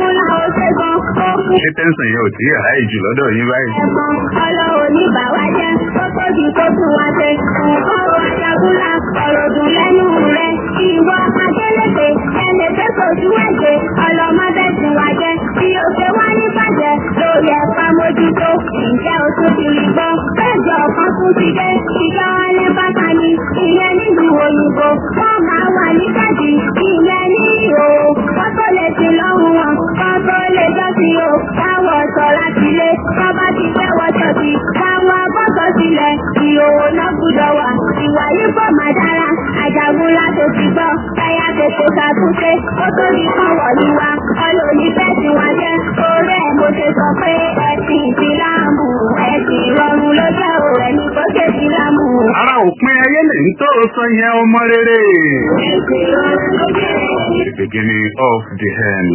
[SPEAKER 2] ṣé tẹ́sán yẹn ò tí ì ráyè jù lọ́dọ̀ yín báyìí.
[SPEAKER 3] Ọlọ́run ní bàwá jẹ́, ó tóbi tó tún wá ṣe. Nǹkan ọ̀rọ̀ ajagunlá, ọ̀rọ̀ dùn lẹ́nu rẹ̀. Ìwọ Adélèké, ẹnì tó sojú ẹ̀jẹ̀, ọlọ́mọdé tún wá jẹ́. Bí o ṣe wá ní bàjẹ́, lórí ẹ̀fà mójútó. Ǹjẹ́ o tún ti rí gbọ́? Bẹ́ẹ̀jọ kan tún ti dé. Ìjọ alẹ́ bàtà ni, ìyẹn nílùú òyìnbó. Wọ́n máa wà ní kẹ́jì, ìyẹn ní ìhò. Wọ́n tó lè ti lọ́hùn wọn, wọ́n tó lè jọ́ sí o. Káwọ̀ sọ láti lé, wọ́n bá ti fẹ́ wọ́n ṣọ̀tì. Káwọn abọ́sọ̀ sílẹ̀, ìhòòhò náà gbúdọ̀ wà. Ìwà yìí bọ̀ máa dára, àjàgùn láti ti gbọ́. Ẹyà tètè ṣàtúnṣe, ó tó ní kàn wọ̀lú wa. Ọlọ́ọ̀ni fẹ́ tí wọ́n jẹ́. Orí ẹ̀ mo ṣe sọ pé ẹ̀sìn ìsìlámù, ẹ̀sìn ìrọ̀rùn ló jẹ́ o, ẹni tó ṣe ìsìlámù.
[SPEAKER 2] ara òpin ayé lè ń tó sọ yẹn ọmọ rere.
[SPEAKER 3] Ẹ̀sìn ìrọ̀rùn ló jẹ́
[SPEAKER 2] the beginning of the end.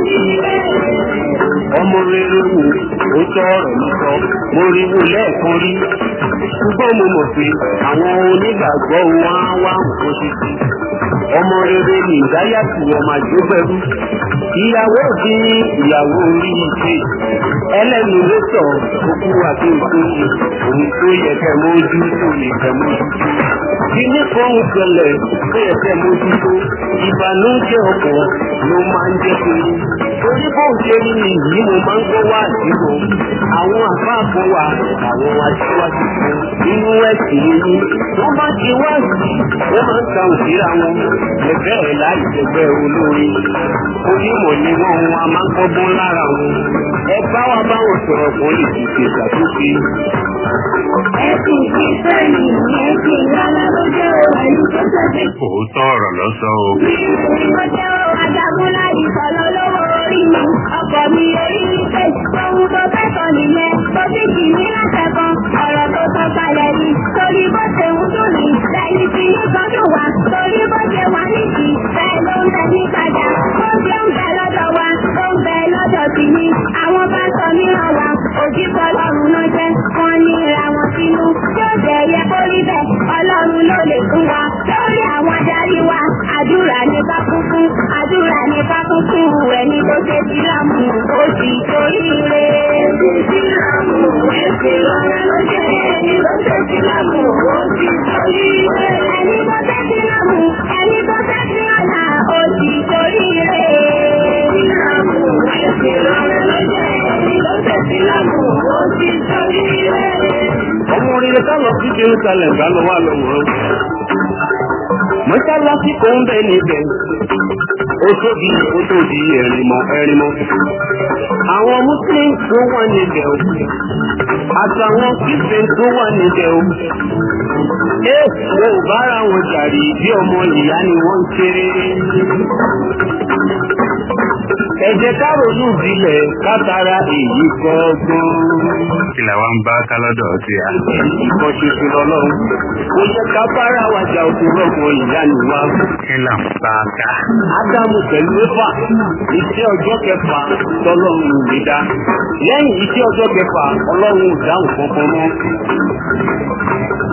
[SPEAKER 1] ọmọ rere wò ó tọ́ ọ̀rọ̀ mi sọ mo rí wò lẹ́ẹ̀kan rí ṣùgbọ́n mo mọ̀ pé àwọn onígbàgbọ́ wọn á wá nǹkan ṣe sí ọmọ rere ní ìdáyàtì ọmọ àjọgbẹ́rú ìyàwó òbí ní ìyàwó orí ìṣe ẹlẹ́nu ló sọ òkú àti ìtòsí òun tó yẹ kẹ́ mójú tó lè kẹ́ mójú tó kíní kan ń ṣẹlẹ̀ tó yẹ kẹ́ mójú tó ìbànújẹ́ ọkọ̀ ló máa ń jẹ́ pé torí bó ṣe rí ni yìí mo máa ń gbọ́ wá àdúgbò àwọn àfáàfọ́ wa àwọn aṣíwájú kan nínú ẹ̀sìn yìí wọ́n bá ti wá sí wọ́n máa ń ta òṣìṣẹ́ wọn ẹgbẹ́ ẹ̀ láì ṣẹgbẹ́ olórí onímọ̀ ni wọ́n wọn a máa ń kọ́gbọ́n lára wọn ẹ bá wa báwọn sọ̀rọ̀ kan lè fi ṣe ìṣàtúnṣe.
[SPEAKER 3] Ẹ̀sìn ìsẹ́yìn ní ẹ̀sìn ìyára ló jẹ́ o, ẹni tó ṣẹ̀ṣẹ̀
[SPEAKER 2] òótọ́ ọ̀rọ̀ lọ sọ o.
[SPEAKER 3] Mo jẹ́ o, ajagunlá ìsọ̀lọ́ lówó orí mi. Ọkọ̀ mi orí mi pé ohun tó fẹ́ sọ nìyẹn. Mo ti kì í látẹ̀kọ́, ọ̀rọ̀ tó sọ kalẹ̀ ni. Torí bó ṣe ń dùn mí, lẹ́yìn tí ní gbọ́dọ̀ wá. Torí bó ṣe wà nídìí, bẹ́ẹ̀ ló ń bẹ ní padà. Ó ṣe ń bẹ lọ́dọ̀ wa, ó ń bẹ lọ́dọ̀ sí mi. Àwọn bá sọ mìíràn wa, òjìbọ lọ́run náà jẹ́. Wọ́n ní ra wọn sínú. Yóò jẹ́ yẹ kó rí bẹ́ẹ̀, ọlọ́run ló lè fún wa. Lórí àwọn adarí wa, àdúrà ní bá kún fún. Àdúrà ní bá kún fún ẹni tó ṣe sílámù. Ó sì torí rẹ̀. Sílámù ẹ̀sìn lọ́rẹ́ ló jẹ́ ẹni tó ṣe sílámù. Ó sì torí rẹ̀. Ẹni tó ṣe sílámù, ẹni tó ṣe sí ọ̀nà. Ó sì torí rẹ̀. Sílámù ẹ̀sìn lọ́rẹ́ ló jẹ́ ẹni tó ṣe sílámù. Ó sì torí rẹ̀.
[SPEAKER 1] ọmọ rere ká lọ sí jerusalem ká lọ wá lọ wọ́n. mọ́sálásí kò ń bẹ níbẹ̀ ó tóbi ó tóbi ẹ̀rìnmọ́ ẹ̀rìnmọ́. àwọn muslim tó wà níbẹ̀ o àtàwọn christian tó wà níbẹ̀ o. ẹ wọn ò bára wọn jàrí bí ọmọ ìyá ni wọ́n ń ṣeré. ẹ jẹ́ ká ronú ìbílẹ̀ kátara èyí kọ́gbọ́n
[SPEAKER 2] kí la wá ń bá kálọ́dọ̀ tí a.
[SPEAKER 1] ìkan ṣoṣo lọ́lọ́run. Kò yẹ ká bára wa jà òkú rọ̀gbọ̀n ìyá ni wá.
[SPEAKER 2] kí là ń bá ká.
[SPEAKER 1] Ádámù pẹ̀lú Éfà iṣẹ́ ọjọ́ kẹfà tọ́lọ́run ò lè dá. Lẹ́yìn iṣẹ́ ọjọ́ kẹfà ọlọ́run ò dáhùn kankan mọ́.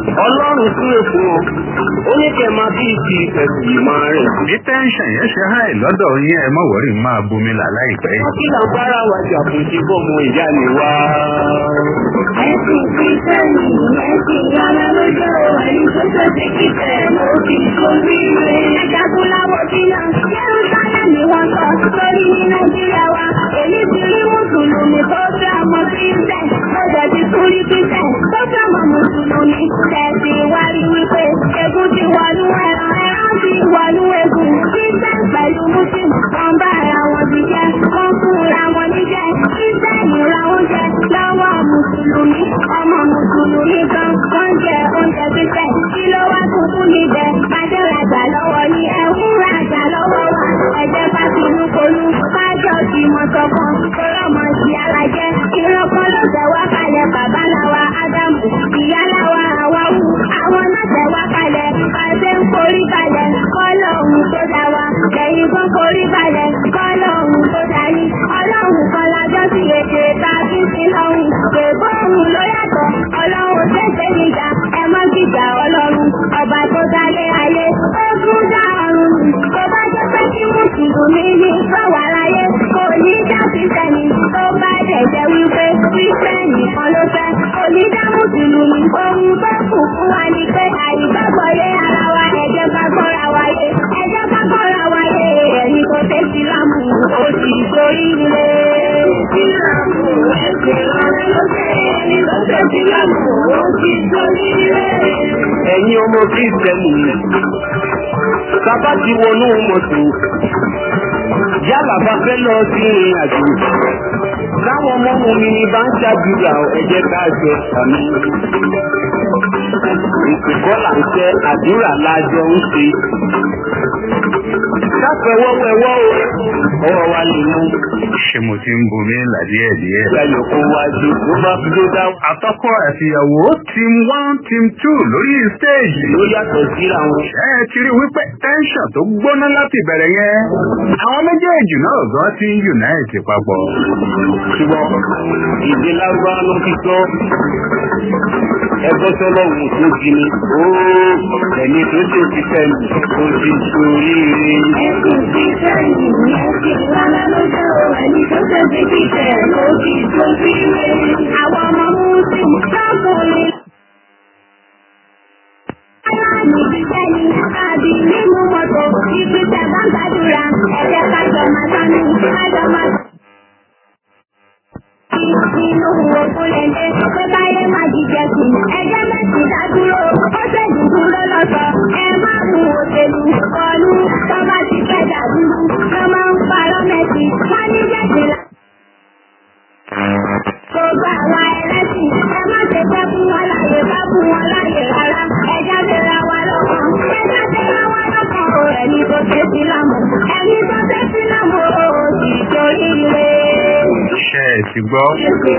[SPEAKER 1] ọlọ́run súre fún ọ ó ní kẹ́ máa bí ìsì ìfẹ̀sì yìí máa rìn.
[SPEAKER 2] bí tẹ́ńṣàn yẹn ṣe háì lọ́dọ̀ yín ẹ mọ̀ wọ́rí máa bomi là láìpẹ́.
[SPEAKER 1] wọ́n kí là ń bára wa jà fún ti bọ́mọ ìyá ni wá.
[SPEAKER 3] Ẹ̀sìn kìrìsìtẹ́nì ẹ̀sìn ìyára lójó ẹni tó tó ti kíkẹ́ ló fi kórí rẹ̀. Ẹ̀dàkùn láwọ̀ bí náà, Jerusalem ni wọ́n sọ lórí ní Nàìjíríà wa. Èmi ti rí Mùsùlùmí tó fẹ́ ọmọ Kírísítẹ̀, mo jẹ̀ ti tún rí Kírísítẹ̀ tó fẹ́ ọmọ Mùsùlùmí. Tẹ̀sí wá rí wípé egun ti wọnú ẹran, ẹran ti wọnú egun. Kírísítẹ̀ pẹ̀lú Mùsùlùmí, wọ́n bá ara wọn ti jẹ́, wọ́n fúnra wọn níjẹ́. Kírísítẹ̀ ra oúnjẹ lọ́wọ́ Mùsùlùmí, ọmọ Mùsùlùmí gan, wọ́n jẹ oúnjẹ pípẹ́. Kí ló wá tuntun níbẹ̀? Kájọ́ rajà lọ́wọ́ ni ẹ ń rajà lọ́wọ́ wa. Ẹ̀jẹ̀ bá ti mú kolú, kájọ́ ti mọ sọ́kàn. Kọ́lọ́mọ sí alájẹ́, ìrọ́pọ̀ ló tẹ̀ wá kalẹ̀ bàbá làwa Ádámù. Ìyá làwa Àwáwù, àwọn náà tẹ̀ wá kalẹ̀. Pàṣẹ ń forí balẹ̀, kọ́lọ́hún tó dá wa. Lẹ́yìn kan forí balẹ̀, kọ́lọ́hún tó dá yín. Ọlọ́run kan lájọ́ sí èdè tàbí sí lọ́hùn. Bèbó òun ló yàtọ̀, ọlọ́run tẹ̀sẹ̀ níjà. Ẹ má gbìjà ọlọ́run, ọba tó dálé ayé. Ó tún dá ọ̀run nù. Tó bá jẹ́ pé kí Mùsùlùmí ní sọ̀wọ́ aráyé, kò ní dá Kristẹni. Tó bá dẹ̀ jẹ́ wípé Kristẹni kan ló fẹ́, kò ní dá Mùsùlùmí. Ohun tó kù fún wa ni pé àìgbàgbọ́ yé ara wa, ẹ̀jẹ̀ bá gbọ́ra wáyé. Ẹ̀jẹ̀ bá gbọ́ra wáyé. Ẹni tó fẹ́ sílámù, ó sì sórí ilé. Sílámù, ẹ̀sìn ọ̀rẹ́ ló jẹ́. Ẹni tó fẹ́ sílámù, ó sì sórí ilé.
[SPEAKER 1] ẹ̀yin ọmọ kírísítẹ́nì sábà ti wọnú mọ́tò yálà bá fẹ́ lọ sí ìrìn àjò táwọn ọmọ ọmọ mi ní bá ń ṣàdúrà ẹ̀jẹ̀ ká jẹ àmì ìpìkọ́ là ń tẹ́ àdúrà lájọ ń ṣe sáfẹ́wọ́wẹ́wọ́ o ọwọ́ wa lè mú
[SPEAKER 2] ṣé mo ti ń bomi là díẹ̀díẹ̀.
[SPEAKER 1] ìgbàyọ̀ kó wájú ló bá fi ló dá
[SPEAKER 2] àtọkọ àtìyàwó team one team two lórí stéèjì.
[SPEAKER 1] ló yàtọ̀ síra wọn.
[SPEAKER 2] ẹ ti rí wípé tẹ́ńṣọ̀n tó gbóná láti ìbẹ̀rẹ̀ yẹn. àwọn méjèèjì náà gan ti ń unite papọ̀.
[SPEAKER 1] ṣùgbọ́n ìdí lárúbáwá ló fi sọ ẹgbẹ́ sọlọ́hún tó jí ni ó ẹni tó ṣe ti fẹ́ẹ̀lì ó ti sórí
[SPEAKER 3] Ẹ̀sìn kìrìsìtẹ́nì ẹ̀sìn ìyára lójó ẹni tó tẹ̀ sí kíkẹ́ ló fi sórí ilé. Àwọn ọmọ Mùsùlùmí sọ́kùnrin. Aláàmì jíjẹ́ ni àbí nínú mọ́tò ìgbésẹ̀ bá ń gbàdúrà ẹ̀jẹ̀ kájọ máa sánú kájọ máa Inú òkú lẹ́lẹ́ pé báyé máa jíjẹ sí. Ẹjẹ́ mẹ́sì dádúró, ó ṣèjú dúró lọ́sọ̀. Ẹ má mú òṣèlú kọlu tó bá ti fẹ́ dàdúrú. Wọ́n máa ń parọ́ mẹ́sì, wọ́n ní jẹ́sì lá. Gbogbo àwa ẹlẹ́sìn, ẹ má ṣe fẹ́ fún wọn láyè bá fún wọn láyè rárá. Ẹja ti ra wa lọ́kàn, ẹja ti ra wa lọ́kàn o. Ẹni tó ṣe sí lámù, ẹni tó ṣe sí lámù o. Kì í torí ire.
[SPEAKER 2] ṣe ẹ ti gbọ́.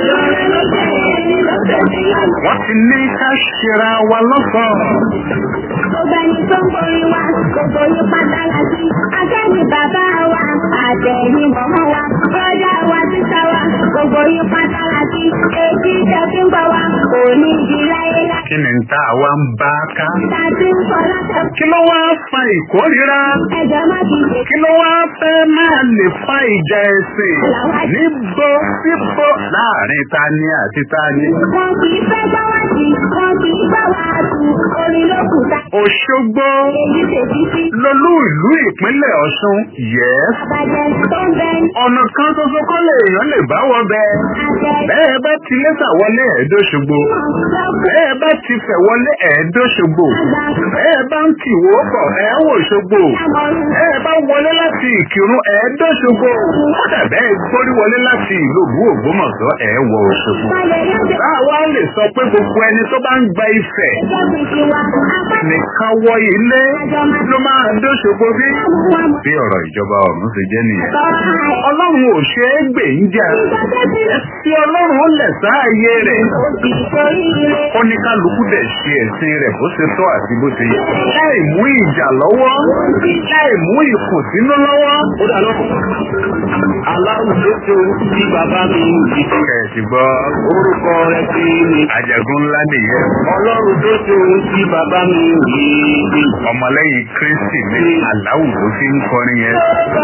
[SPEAKER 2] wọ́n ti ní ká ṣera wa lọ́sọ̀ọ́.
[SPEAKER 3] Gbogbo ẹni tó ń borí wa, gbogbo yín pátá láti. Akẹ́ni bàbá wa, àtẹ̀yìn mọ̀mọ́ wa, bọ́dá wa sísá wa, gbogbo yín pátá láti. Èjì ìjọba ń bọ̀ wá, kò ní di láyé láyé.
[SPEAKER 2] kí ni tá a wá ń bá ká.
[SPEAKER 3] Tàbí ń kọ́ lọ́sẹ̀.
[SPEAKER 2] kí ló wá fa ìkórira.
[SPEAKER 3] Ẹjọ́ má ti dè.
[SPEAKER 2] kí ló wá fẹ́ máa lè fa ìjà ẹ̀sìn. níbo síbo láàrin tani àti tani.
[SPEAKER 3] Wọ́n kì í fẹ́ gbọ́ wá sí, wọ́n kì í gbọ́ wá tù. Orin ló kù ta.
[SPEAKER 2] òṣogbo
[SPEAKER 3] Èyí tètè sí.
[SPEAKER 2] lolú ìlú ìpínlẹ̀ ọ̀ṣun yẹ́s.
[SPEAKER 3] Àbàjẹ́ tó ń bẹ ní
[SPEAKER 2] ọ̀nà kan ṣoṣo kọ́ lè èèyàn lè bá wọ bẹ́ẹ̀.
[SPEAKER 3] àtẹ.
[SPEAKER 2] bẹ́ẹ̀ bá ti lẹ́sà wọlé ẹ̀ẹ́dọ́ṣogbo. bẹ́ẹ̀ bá ti fẹ̀ wọlé ẹ̀ẹ́dọ́ṣogbo. bẹ́ẹ̀ bá ń tìwó bọ̀ ẹ̀ẹ́wò ṣogbo. bẹ́ẹ̀ bá wọlé láti ìkírun ẹ̀ẹ́dọ́ṣogbo. kódà bẹ́ẹ̀ gbórí wọlé láti ìlú òbú ògbómọ̀ṣọ́ ẹ̀ẹ́wọ̀ òṣogbo. báwa lè sọ pé gbogbo ẹni tó bá ń gba ifẹ̀ nìkan wọ ilé ló máa dóṣogbo bí. bí ọ̀rọ̀ ìjọba ọ̀run ṣe jẹ́ nìyẹn. ọlọ́run ò ṣe é gbè ń jà. tí ọlọ́run ó lẹ̀ sáàyè rẹ̀. ó ní kálukú dẹ̀ ṣe ẹ̀sìn rẹ̀ bó ṣe tọ́ àti bó ṣe yẹ. láì mú ìjà lọ́wọ́ láì mú ìkùnsínú lọ́wọ́.
[SPEAKER 1] ó dà lọ́kọ̀ aláwùjọ tó tí bàbá mi ń di
[SPEAKER 2] kẹ̀sì gbọ́.
[SPEAKER 1] orúkọ rẹ sí mi.
[SPEAKER 2] àjẹgún ńlá nìyẹn
[SPEAKER 1] ọlọ́run tó ṣe ohun tí bàbá mi yìí.
[SPEAKER 2] ọmọlẹ́yìn kristi ní aláwù ló fi ń kọrin yẹn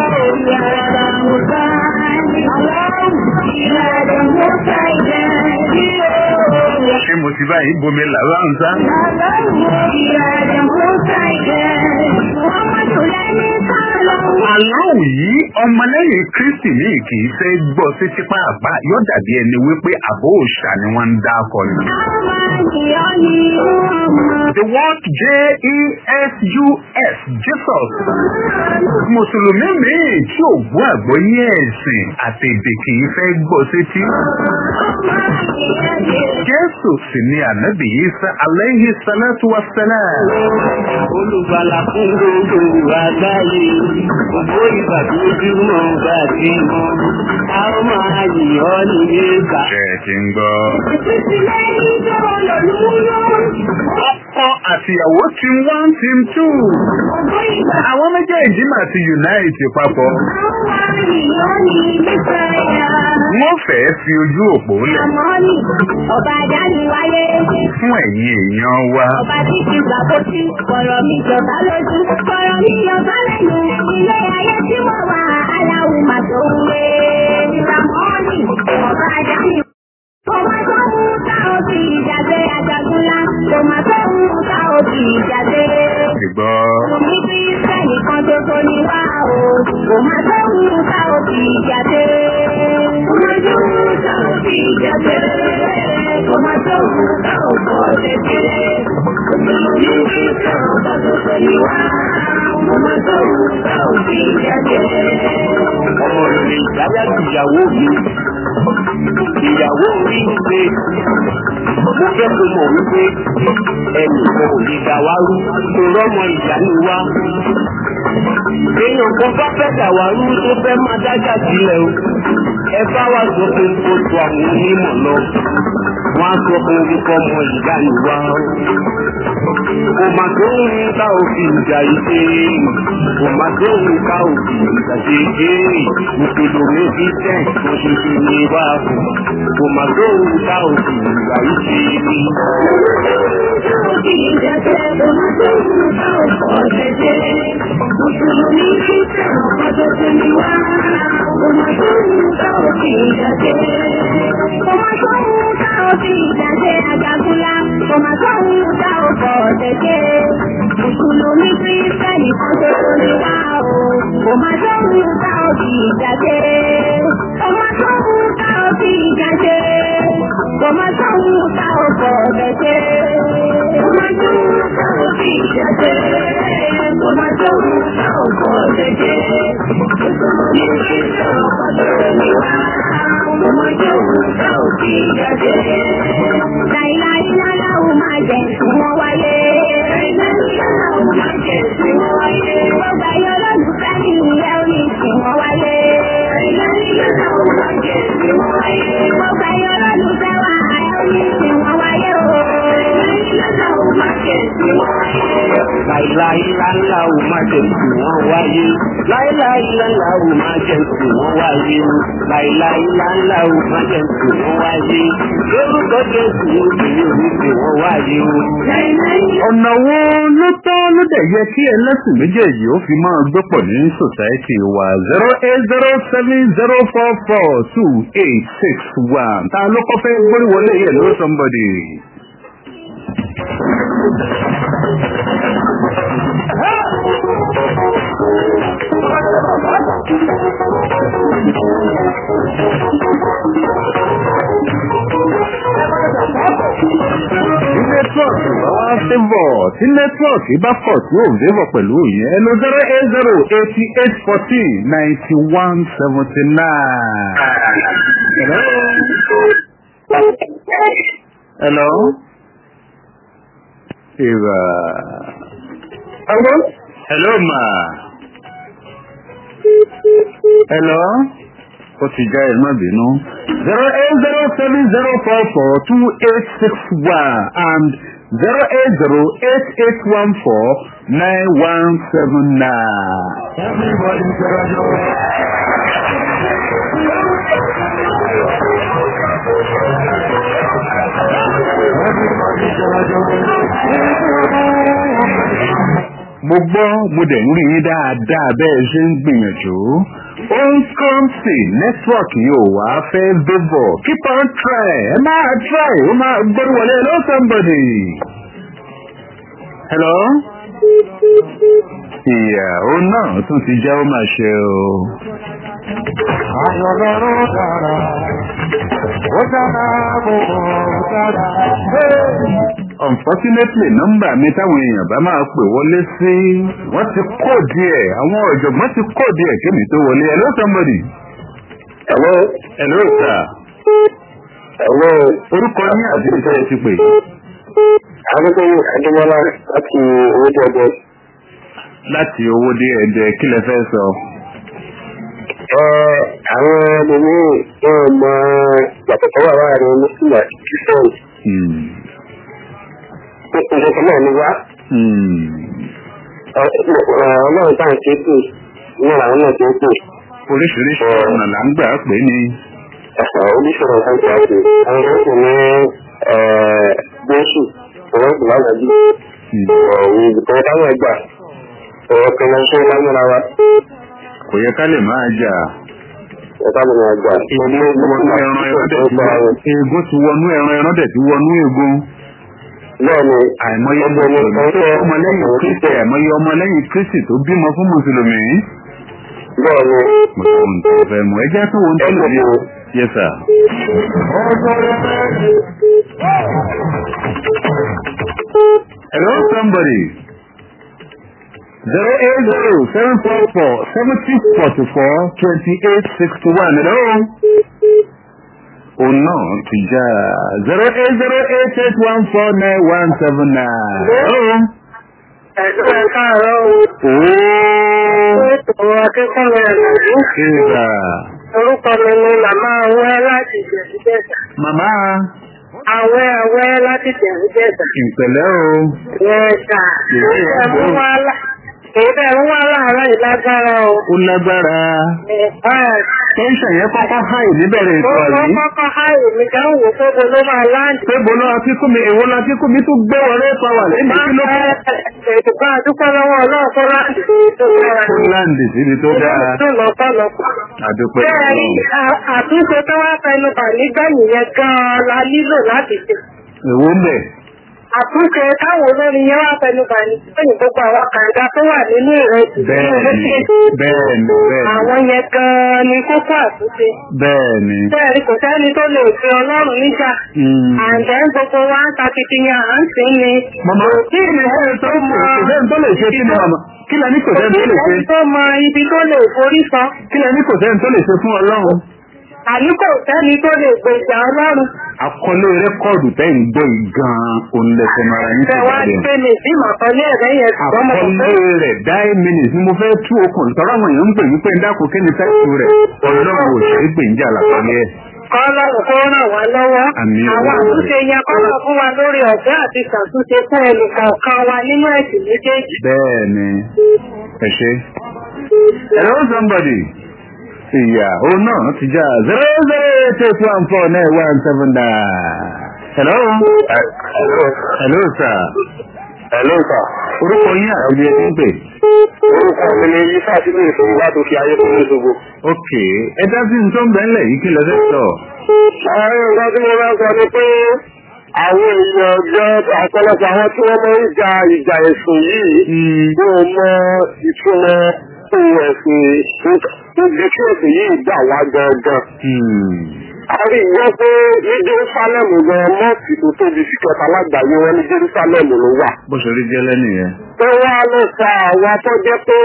[SPEAKER 2] ṣé mo ti báyìí bomi làwọn ń sá aláwù yìí ọmọlẹ́yìn kristi ní kì í fẹ́ gbọ́ sí tipa àbá yóò dàbí ẹni wípé àbó òòṣà ni wọ́n ń dá akọ ni. The word J-E-S-U-S, Jesus. Mùsùlùmí míì tí ò gbọ́ àgbọ́yé ẹ̀sìn àti èdè kì í fẹ́ gbọ́ sétí. Jésù sì ni ànábì Isa alayhi salatu wa salam.
[SPEAKER 1] olùgbàlà fún gbogbo àgbáyé gbogbo ìgbà tó dúró bá ti mọ a ó máa yìn ọ́ ní ìgbà.
[SPEAKER 2] Ṣé ẹ ti ń gbọ́? Ọkọ àtìyàwó ti ń wá ti ń tù. Àwọn méjèèjì máa ti unite papọ̀. Wọ́n fẹ́ẹ́ fi ojú òpó lẹ̀
[SPEAKER 3] Ọba Adáni wáyé,
[SPEAKER 2] fún ẹ̀yin èèyàn wa.
[SPEAKER 3] ọba tí ti gbà bó tí, kọ̀rọ̀ mi jọba lójú, kọ̀rọ̀ mi jọba lẹ́nu, ilé ayé tí mo wà, aláwù mà tó ń wé. Ramoni, ọba Adáni. Ọmọ tó ń ta òbí ìjàgbé àjàgúnlá, ọmọ tó ń ta òbí ìjàgbé.
[SPEAKER 2] Ṣùgbọ́
[SPEAKER 3] Omi bí sẹ́yìn kan tó tó ní wá o, ọmọ tó ń ta òbí ìjàgbé. Ọmọ tó ń ta òbí ìjàgbé. Ọmọ tó ń ta òbí ìjàgbé. Omi bí sẹ́yìn kan tó tó ní wá ọmọ tó ń ta òbí ìjàgbé.
[SPEAKER 1] ọmọ rere ìdáyà ìyàwó mi ìyàwó mi ń pe mo fẹ́ kó mọ̀ wípé ẹnì kan ò lè dà wá rú tó rọ́mọ ìyá ni wá. èèyàn kan bá fẹ́ dà wá rú tó fẹ́ máa dájà sílẹ̀ o ẹ bá wá sọ pé kó tó àwọn onímọ̀ lọ wọ́n á sọ pé orúkọ ọmọ ìyá ni wá o. kò mà tó ń ta òfin ìjà ìṣe kò mà tó ń ta òfin ìjà ṣe ṣe mùsùlùmí bí tẹ̀ kò ṣe fi ní wá kù kò mà tó ń ta òfin ìjà ìṣe.
[SPEAKER 3] Mùsùlùmí kírísítẹ́nì kan tó tó ní wá o, kò máa tó ń ta òbí ìjàdé. Ọmọ tó ń ta òbí ìjàdé. Ọmọ tó ń ta òbọ̀ ọ̀dẹ̀dẹ̀. Ọmọ tó ń ta òbí ìjàdé. Ọmọ tó ń ta òbọ̀ ọ̀dẹ̀dẹ̀. Mùsùlùmí kírísítẹ́nì kan tó tó ní wá. Ọmọ tó ń ta òbí ìjàdé. Láìláìláláwù máa jẹ ìwọ̀n wáyé. Láìláìláláwù máa jẹ ìwọ̀n wáyé. Gbogbo ayé olólùfẹ́ mi ìyá orí ìwọ̀n wáyé. Láìláìláláwù máa jẹ ìwọ̀n wáyé. Gbogbo ayé olólùfẹ́ wa ayé orí ìwọ̀n wáyé o. Láìláìláláwù máa jẹ ìwọ̀n wáyé.
[SPEAKER 1] láìláìláńlá ò má jẹ kí wọ́n wáyé láìláìláńlá ò má jẹ kí wọ́n wáyé láìláìláńlá ò má jẹ kí wọ́n wáyé lórúkọ jésù obìnrin ò ní kí wọ́n wáyé o.
[SPEAKER 2] ọ̀nà wo ló tọ́ ló dẹ̀ yẹ kí ẹlẹ́sìn méjèèjì ó fi máa gbé pọ̀ ní sòsáìtì wa zero eight zero seven zero four four two eight six one ta ló kọ́ fẹ́ gbórí wọlé yẹ ló somebody. tí nẹ́tíwọ̀kì bá wá fẹ́bọ̀ tí nẹ́tíwọ̀kì bá pọ̀ tí ò fẹ́bọ̀ pẹ̀lú yẹn ẹ lọ zero eight zero eighty eight fourteen ninety one seventy nine. Hello. Hello. Eva. Hello. Hello ma. Hello. Ó ti já ẹ̀ má bínú. zero eight zero seven zero four four two eight six one and zero eight zero eight eight one four nine one seven nine.
[SPEAKER 1] everybody jọjọ.
[SPEAKER 2] mo gbọ́ mo dẹ̀ ń rí yín dáadáa bẹ́ẹ̀ ṣe ń gbìyànjú ó ń kàn sí nẹ́tíwọ̀kì yóò wá fẹ́ débọ̀ keep on try ẹ máa try ó máa gbórí wọlé hello somebody hello ìyá ó náà tún ti jẹ́ ó máa ṣe o.
[SPEAKER 1] Ayọ̀lọ́rọ̀ dára, ó dára gbogbo dára.
[SPEAKER 2] unfortunately nọ́mbà mi táwọn èèyàn bá máa pè wọlé sí wọ́n ti kó díẹ̀ àwọn ọ̀jọ̀gbọ́n ti kó díẹ̀ kémi tó wọlé hello somebody.
[SPEAKER 4] Hello.
[SPEAKER 2] hello sir.
[SPEAKER 4] Hello.
[SPEAKER 2] orúkọ yín àti iṣẹ́ ẹ ti pè.
[SPEAKER 4] Adékòwò Adémọ́lá láti owó jẹjẹ.
[SPEAKER 2] láti owó dé ẹ̀dẹ̀ kí lẹ fẹ́ sọ.
[SPEAKER 4] Ẹ àwọn ẹlòmíì wọn mọ yàtọ̀ tó wà láàrin Mùsùlùmí àti Kìsọ́ọ̀nù.
[SPEAKER 2] Hmm.
[SPEAKER 4] Nǹkan kan náà ni wá.
[SPEAKER 2] Hmm.
[SPEAKER 4] Ọlọ́run táwọn ṣe pè náà làwọn náà ṣe pè.
[SPEAKER 2] oríṣiríṣi ọ̀nà là ń gbà pé ní.
[SPEAKER 4] Oníṣòro kan ṣe àṣẹ. Àwọn kan sì ní Jésù. Àwọn sì láwọn bí.
[SPEAKER 2] Hmm.
[SPEAKER 4] Ọ̀rọ̀ ìbùkún táwọn ẹgbà. Ọ̀rọ̀ kan náà ṣe lámúra wa.
[SPEAKER 2] kò yẹ ká lè máa jà.
[SPEAKER 4] Ẹ̀ka mi ni àgbà.
[SPEAKER 2] egun ti wọnú ẹran ẹran dẹ̀ ti wọnú egun ti wọnú ẹran ẹran dẹ̀ ti wọnú egun.
[SPEAKER 4] Bẹ́ẹ̀ni,
[SPEAKER 2] àìmọye
[SPEAKER 4] ọgbọ̀n ní
[SPEAKER 2] mùsùlùmí tó
[SPEAKER 4] ọjọ́
[SPEAKER 2] ọmọlẹ́yìn kristi àìmọye ọmọlẹ́yìn kristi tó bímọ fún mùsùlùmí.
[SPEAKER 4] bẹ́ẹ̀ni,
[SPEAKER 2] mùsùlùmí tó fẹ́ mọ̀ ẹ jẹ́ kí wọ́n tó lè rí o. yes sir. hello somebody. zero eight zero seven four four seventy forty four twenty eight sixty one hello. òun náà ti já zero eight zero eight eight one four nine one seven nine. hello.
[SPEAKER 3] Ẹ̀sùn ẹ̀ káàárọ̀ o.
[SPEAKER 2] ooo.
[SPEAKER 3] Ètò akẹ́kọ̀ọ́ rẹ̀ lòdì.
[SPEAKER 2] ìgbà
[SPEAKER 3] Orúkọ mi ni màmá Awẹ́ láti Jẹ̀bújẹ̀sà.
[SPEAKER 2] màmá
[SPEAKER 3] Awẹ́ Awẹ́ láti Jẹ̀bújẹ̀sà.
[SPEAKER 2] ìpẹ̀lẹ́ o.
[SPEAKER 3] Yẹ́sà. Ẹ̀mú wá lá. Èdè ń wá láàárọ̀ ìlágbára o.
[SPEAKER 2] ó lágbára.
[SPEAKER 3] Ẹ̀fà.
[SPEAKER 2] tẹ́ńṣàn yẹn kọ́kọ́ háì níbẹ̀rẹ̀
[SPEAKER 3] Mo
[SPEAKER 2] ìtọ́
[SPEAKER 3] kọ́
[SPEAKER 2] yìí.
[SPEAKER 3] kọ́kọ́ háì mi kan wò pé mo ló máa láǹdì.
[SPEAKER 2] pé bọ́lá akíkú mi èwo la kíkú mi tún gbé wọlé pàwà lẹ́yìn kí ló kọ́.
[SPEAKER 3] Ètò kan àdúpọ̀ lọ́wọ́ ọlọ́run tó láǹdì tó dára.
[SPEAKER 2] fúnláǹdì síbi tó dáa.
[SPEAKER 3] Tó lọ́pọ̀lọpọ̀.
[SPEAKER 2] àdúpẹ́
[SPEAKER 3] Bẹ́ẹ̀ni, à- àtúnṣe tó wá fẹnu bà nígbẹ̀yìn yẹn gan-an la nílò láti ṣe.
[SPEAKER 2] èwo ń bẹ̀.
[SPEAKER 3] Àtúnṣe táwọn olórin yẹn wá fẹnu bà nígbẹ̀yìn gbogbo àwọn kàńdá tó wà nínú ìrẹsì.
[SPEAKER 2] bẹ́ẹ̀ni bẹ́ẹ̀ni bẹ́ẹ̀ni
[SPEAKER 3] Àwọn yẹn gan-an ni kókó àtúnṣe.
[SPEAKER 2] bẹ́ẹ̀ni.
[SPEAKER 3] Bẹ́ẹ̀ni kò sẹ́ni tó lè fi ọlọ́run níjà.
[SPEAKER 2] Mm.
[SPEAKER 3] Àǹdẹ́ gbogbo wa ń takitiyan à ń sìn ni.
[SPEAKER 2] màmá kí ni ẹ tó mọ̀ kò sẹ́ni tó lè ṣe kí ni màmá kí lẹ ní kò sẹ́ni tó lè ṣe
[SPEAKER 3] Ẹni tó mọ ibi tó lè forí sọ.
[SPEAKER 2] kí lẹ ní kò sẹ́ni tó lè ṣe fún ọlọ́run.
[SPEAKER 3] Àní kò sẹ́ni tó lè gbèjà ọlọ́run.
[SPEAKER 2] àkọlé rẹ́kọ̀dù tẹ́ ń gbọ́ yìí gan-an òun lẹ́sẹ̀ mara yín
[SPEAKER 3] Ṣé wá ní
[SPEAKER 2] sílẹ̀.
[SPEAKER 3] pé mi sí màkànlé ẹ̀rẹ́ yẹn ṣùgbọ́n mo kò
[SPEAKER 2] àkọlé
[SPEAKER 3] fẹ́
[SPEAKER 2] rẹ̀ dáì mínítì ni mo fẹ́ tú okùn tọ́rọ àwọn èèyàn ń pè wípé ń dákun kí ni táìpù rẹ̀ ọlọ́run ò ṣe é gbè ń jà lápálẹ́ ẹ̀.
[SPEAKER 3] kọ́lọ́run kó ràn wá lọ́wọ́.
[SPEAKER 2] Àmín.
[SPEAKER 3] Àwọn àtúnṣe yẹn kọ́lọ̀ fún wa lórí ọ̀fẹ́ àti ṣàtúnṣe fún ẹnìkọ̀ọ̀kan wa nínú ẹ̀sìn méjèèjì.
[SPEAKER 2] bẹ́ẹ̀ ni ẹ ṣe. hello somebody. ìyá òun náà ti já zero zero eight eight one four nine one seven nine. hello.
[SPEAKER 4] Hello.
[SPEAKER 2] hello sir.
[SPEAKER 4] Hello, sir.
[SPEAKER 2] orúkọ yín àti ibi ẹ ti ń pè.
[SPEAKER 4] Orúkọ mi ni Ifá sí ní ìṣòro wá tó fi ayé fún ìṣòro.
[SPEAKER 2] ok ẹ dá sí nǹkan bẹ́ẹ̀lẹ̀ yìí kí lẹ fẹ́ sọ.
[SPEAKER 4] Àwọn nǹkan tí mo bá sọ ni pé àwọn èèyàn jẹ́ ọ̀pọ̀lọpọ̀ àwọn tí wọ́n máa ń ja ìjà ẹ̀sùn yìí yóò mọ ìtumọ̀ ohun ẹ̀sìn níbi tí ẹ̀sìn yìí gbà wá gangan. A rí gbọ́ pé ní Jerusalem gan mọ́ọ̀sì tó tóbi sí kẹta lágbàáyé wọn ní Jerusalem ló wà.
[SPEAKER 2] bó ṣe rí gẹ́lẹ́ nìyẹn.
[SPEAKER 4] Tó wá ló fa àwọn tó jẹ́ pé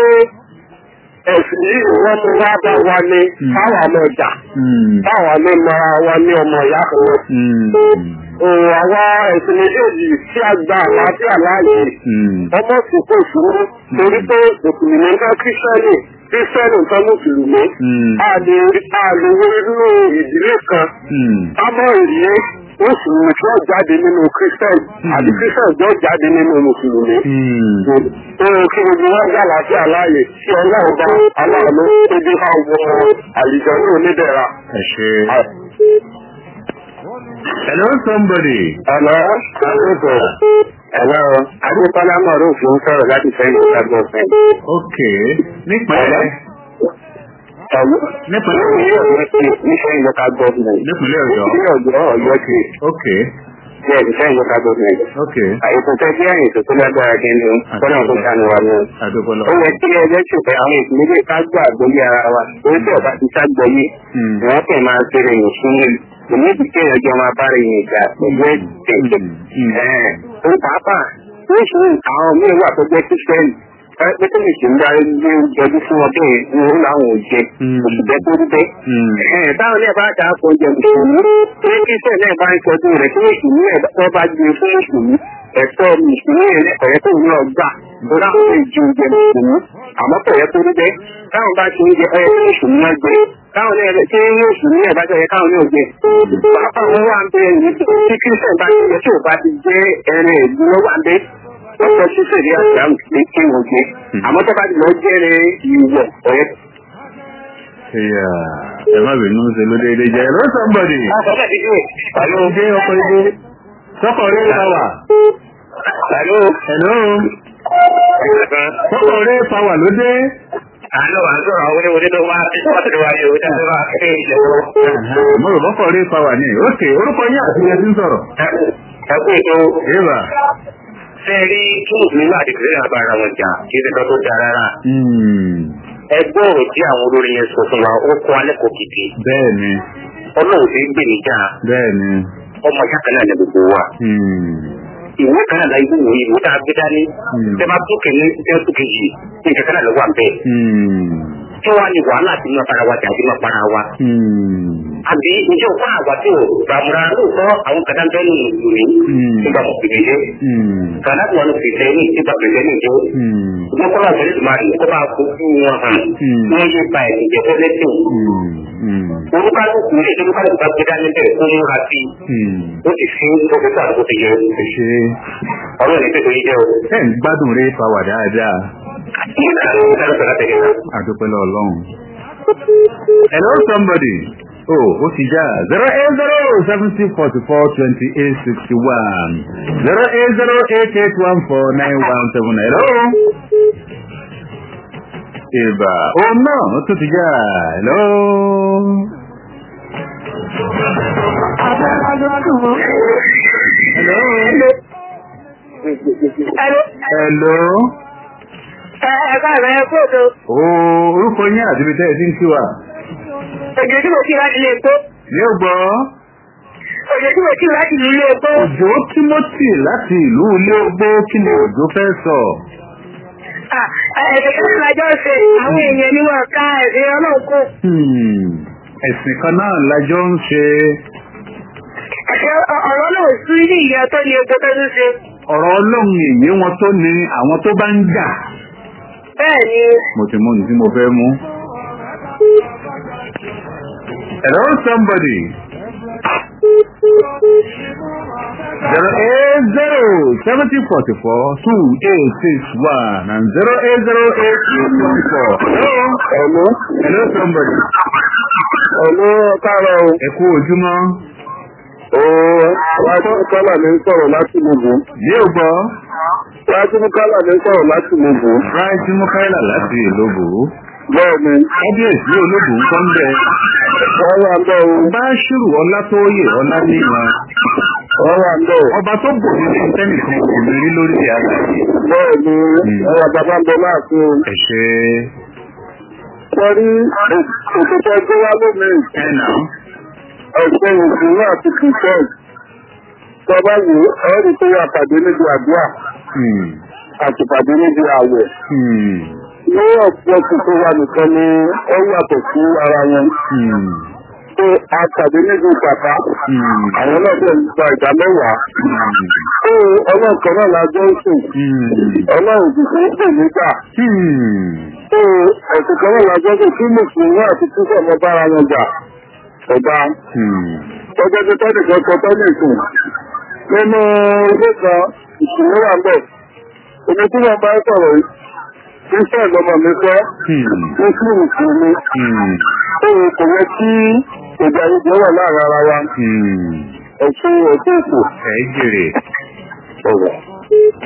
[SPEAKER 4] ẹ̀sìn yìí wọ́n mú wá bá wa ní káwa mọ̀ jà. Báwa ló mọra wa ní ọmọ ìyá kan náà. Òun àwọn ẹ̀sìn méjèèjì tí a gba àlàáfíà láàyè. Ọmọ sùkú ìṣúná torí pé mùsùlùmí ń bá kírísítẹ́nì kírísítẹ́nì ń tán mùsùlùmí. A lè rí a lè wo inú ìdílé kan. Kámọ́ ìrí mùsùlùmí tí wọ́n jáde nínú kírísítẹ́nì àti kírísítẹ́nì tí wọ́n jáde nínú mùsùlùmí. Ohun kí gbogbo wọn gbà láàfíà láàyè tí ọlọ́run bá aláàánú tó dé bá wọ àlìjọ ní onídẹ̀ra.
[SPEAKER 2] ẹ ṣe. hello somebody.
[SPEAKER 4] Àná àkókò Hello, Adékọ́lá Mọ̀rún fún sọ̀rọ̀ láti sẹ́yìn ìgbàgbọ́ fẹ́.
[SPEAKER 2] ok nípínlẹ̀ nípínlẹ̀
[SPEAKER 4] Nísẹ́yìn local government.
[SPEAKER 2] nípínlẹ̀ ọ̀yọ́
[SPEAKER 4] Ní ọ̀yọ́ ọ̀yọ́ ti
[SPEAKER 2] ok
[SPEAKER 4] bẹ́ẹ̀ nísẹ́yìn local government.
[SPEAKER 2] ok
[SPEAKER 4] Àìsàn tẹ́ sí àyìn tó tó lágbára kí ni kọ́nà tó sànù wa ni.
[SPEAKER 2] àdókòlò
[SPEAKER 4] Ó yẹ kí ẹgbẹ́ ṣùgbọ́n àwọn ìpínlẹ̀ ká gbọ́ àgbọ́yé ara wa. Orí tí ọba ti ságbọ́yé, wọ́n kẹ̀ máa ṣeré yìí fún mi. Èmi ti kí ẹjọ́ máa bá rẹ̀ yìí gbà pẹ̀lú ẹ̀jẹ̀. Ó pàápàá ó ṣe àwọn míì wà tó jẹ́ kírísítẹ́nì. Pé tó lè ṣe ń darí gbé jọjú fún ọdún yìí ní òun làwọn ò jẹ. Oṣù bẹ́ẹ̀ tó dé. Táwọn náà bá dà á kọ jẹ mùsùlùmí. Tí kírísítẹ́nì náà bá ń tọ́jú rẹ̀ tí mùsùlùmí ẹ̀ tó bá gbé fún mùsùlùmí. Ẹ̀tọ́ mùsùlùmí ẹ̀ ọ̀yẹ́ tó ń lọ gbà. Bọ́lá ó lè ju jẹ mùsùlùmí. Àmọ́ kò yẹ kó rí bẹ́ẹ̀. Táwọn bá ti ń jẹ ọyẹ tí mùsùlùmí náà gbé. Táwọn náà rẹ̀ tí mùsùlùmí ẹ̀ bá jẹ́ káwọn náà jẹ. Pàápàá wọn wà ń bẹ tí kírísítẹ́nì bá ti jẹ tí ò bá ti jẹ́ ẹrẹ ìlú ló wà ń bẹ. Wọ́n sọ sí sèdí àṣàmù ní kí wọ́n jẹ. Àmọ́ tó bá ti lọ jẹ́rẹ̀ ìwọ̀ ọ̀yẹ́.
[SPEAKER 2] ẹ̀yà ẹ má bínú ṣe ló déédé jẹ́ hello somebody
[SPEAKER 4] Hello.
[SPEAKER 2] ṣé ọkọ̀ ibo sọ́kọ̀ rí pàwà
[SPEAKER 4] Hello.
[SPEAKER 2] hello sọ́kọ̀ rí pàwà ló dé
[SPEAKER 4] Àlọ́ àlọ́ àwọn oníwòlé tó wá sí wọ́n ti wá yóò dáná wá sí ilẹ̀ wọn.
[SPEAKER 2] mo rò bọ́kọ̀ rí pàwà ní ok orúkọ yín àti ẹ̀ ti ń sọ̀rọ̀
[SPEAKER 4] Ẹ kú ètò
[SPEAKER 2] eva
[SPEAKER 4] fẹ́ rí kí mùsùlùmí máa di kìrìnà bá ara wọn jà kí ẹsẹ̀ kan tó da rárá. Ẹgbẹ́ ọ̀rọ̀ tí àwọn olórin yẹn sọ fún wa ó kọ́ alẹ́ kò kìkì.
[SPEAKER 2] bẹ́ẹ̀ ni
[SPEAKER 4] Ọlọ́run ti ń gbè níjà
[SPEAKER 2] bẹ́ẹ̀ ni
[SPEAKER 4] ọmọ ìyá kan náà ní gbogbo wa. Ìwé kan náà láyé wò ìwé tá a gbé dání. Tẹ bá tó kẹ́ni tẹ́ tó kejì ní ìkẹ́kẹ́ náà lọ́wọ́ àbẹ́. Kí wàá ní wàhálà tí wọ́n fara wa jà àti wọ́n para wa. àbí ǹjẹ́ òkú àgbà tí ò gbàmúra lóòótọ́ àwọn kàdá ń bẹ́ẹ̀ nù lórí nígbà mọ̀ pèlè jẹ́ kàdá tí wọn fi fẹ́ ní nígbà pèlè ní jẹ́ ṣùgbọ́n kọ́lá ìfẹ́ lè máa rí kó bá kó fún wọn hàn wọ́n yé ba ẹ̀sìn jẹ́ fẹ́ lẹ́sìn olúkálùkù lè ṣe olúkálùkù bá gbé dání bẹ́ẹ̀ kó múra sí ó ti fi dókítà tó ti yẹ
[SPEAKER 2] ṣe
[SPEAKER 4] ọlọ́run ní pẹ̀lú yíyẹ o.
[SPEAKER 2] ẹ̀ ń gbádùn rí pàwà dáadáa àdúpẹ́lẹ̀ ọlọ́run hello somebody oh ó ti já zero eight zero seventy forty four twenty eight sixty one zero eight zero eight eight one four nine one seven hello. Ìbà òun náà ó tún ti já hello. Hello. Hello.
[SPEAKER 3] Ẹ̀ka rẹ̀ kóòtò.
[SPEAKER 2] Oh, orúkọ yín àti ibi tẹ́ ẹ ti ń kí wa.
[SPEAKER 3] Òjò tí mo kí láti lè tó.
[SPEAKER 2] Ní ò gbọ́.
[SPEAKER 3] Òjò tí mo kí láti ilé epo.
[SPEAKER 2] Òjò Timothy láti ìlú ilé ogbó kí ni òjò fẹ́ sọ?
[SPEAKER 3] Ẹ̀sẹ̀ kan lájọ́ ṣe àwọn èèyàn ni wọ́n ká ẹ̀sẹ̀ ọlọ́run kó.
[SPEAKER 2] Hmm, Ẹ̀sìn kan náà lájọ́ ń ṣe.
[SPEAKER 3] Ẹ̀sẹ̀ ọ̀rọ̀ náà sí ní ìyá tó ní epo tó tún ṣe.
[SPEAKER 2] Ọ̀rọ̀ ọlọ́run èyí wọn tó ní àwọn tó bá ń jà.
[SPEAKER 3] Bẹ́ẹ̀ ni
[SPEAKER 2] Mo ti mú ní tí mo fẹ́ mú. Hello somebody. Zero eight zero seventy forty four two eight six one and zero eight zero eight eight one four. Hello.
[SPEAKER 4] Hello.
[SPEAKER 2] Hello somebody.
[SPEAKER 4] Hello, káàárọ̀ o.
[SPEAKER 2] Ẹ kú ojúmọ́.
[SPEAKER 4] Ooo, Rájí Kọ́lá ní ń sọ̀rọ̀ láti Mùbù.
[SPEAKER 2] Yóò gbọ́.
[SPEAKER 4] Rájí Kọ́lá ní ń sọ̀rọ̀ láti Mùbù.
[SPEAKER 2] Ráìtì Mukaila láti Ìlóbù.
[SPEAKER 4] Bẹ́ẹ̀ni,
[SPEAKER 2] Kábíyèsí olóbù ń kọ́ ń bẹ.
[SPEAKER 4] wọ́n wà ń bẹ̀ o.
[SPEAKER 2] Bá ṣùrù ọlá tó yè ọlá níran.
[SPEAKER 4] Wọ́n wà ń bẹ̀ o.
[SPEAKER 2] Ọba tó bò ní ní tẹ́nìkan kò ní rí lórí àgbáyé.
[SPEAKER 4] Bẹ́ẹ̀ni, ẹ̀rọ bàbá ń bẹ láàfin o.
[SPEAKER 2] Ẹ ṣe
[SPEAKER 4] Wọ́n rí òkúta ẹgbẹ́ wá lónìí.
[SPEAKER 2] ẹ nà.
[SPEAKER 4] Ẹ̀sẹ̀ ìṣúná àti kìsẹ́ẹ̀. Tọ́ba yìí, ẹ̀rí tó yà pàdé níbi àdúrà àti pàdé níbi àwẹ̀. Ní ọ̀pọ̀ tuntun wa nìkan ni ó yàtọ̀ sí ara wọn. Ṣé a pàdé níbi bàbá? Àwọn náà bẹ̀rẹ̀ gba ìdá mẹ́wàá. Ṣé ọlọ́ọ̀kan náà la jọ ń sìn? Ọlọ́run ti fi ń pè nígbà. Ṣé ẹ̀sìn kan náà la jọ ń sìn kí Mùsùlùmí àti Kírísọ̀ mọ bára wọn jà? Ọba tọ́jọ́ tó tọ́jú kan sọ tọ́jú ìsìn. Nínú ilé kan, ìṣòro wà ń bẹ̀. Èmi tí wọ́n bá sọ̀rọ̀ yìí, Kírísọ̀ lọmọ mi fẹ́, Mùsùlùmí sì ni. Ó kò yẹ kí ìjà ìjọ wà láàrin ara wa. Ẹ̀sìn ẹ̀sìn ìsìn.
[SPEAKER 2] Ẹ jèrè.
[SPEAKER 4] Ọ̀rọ̀.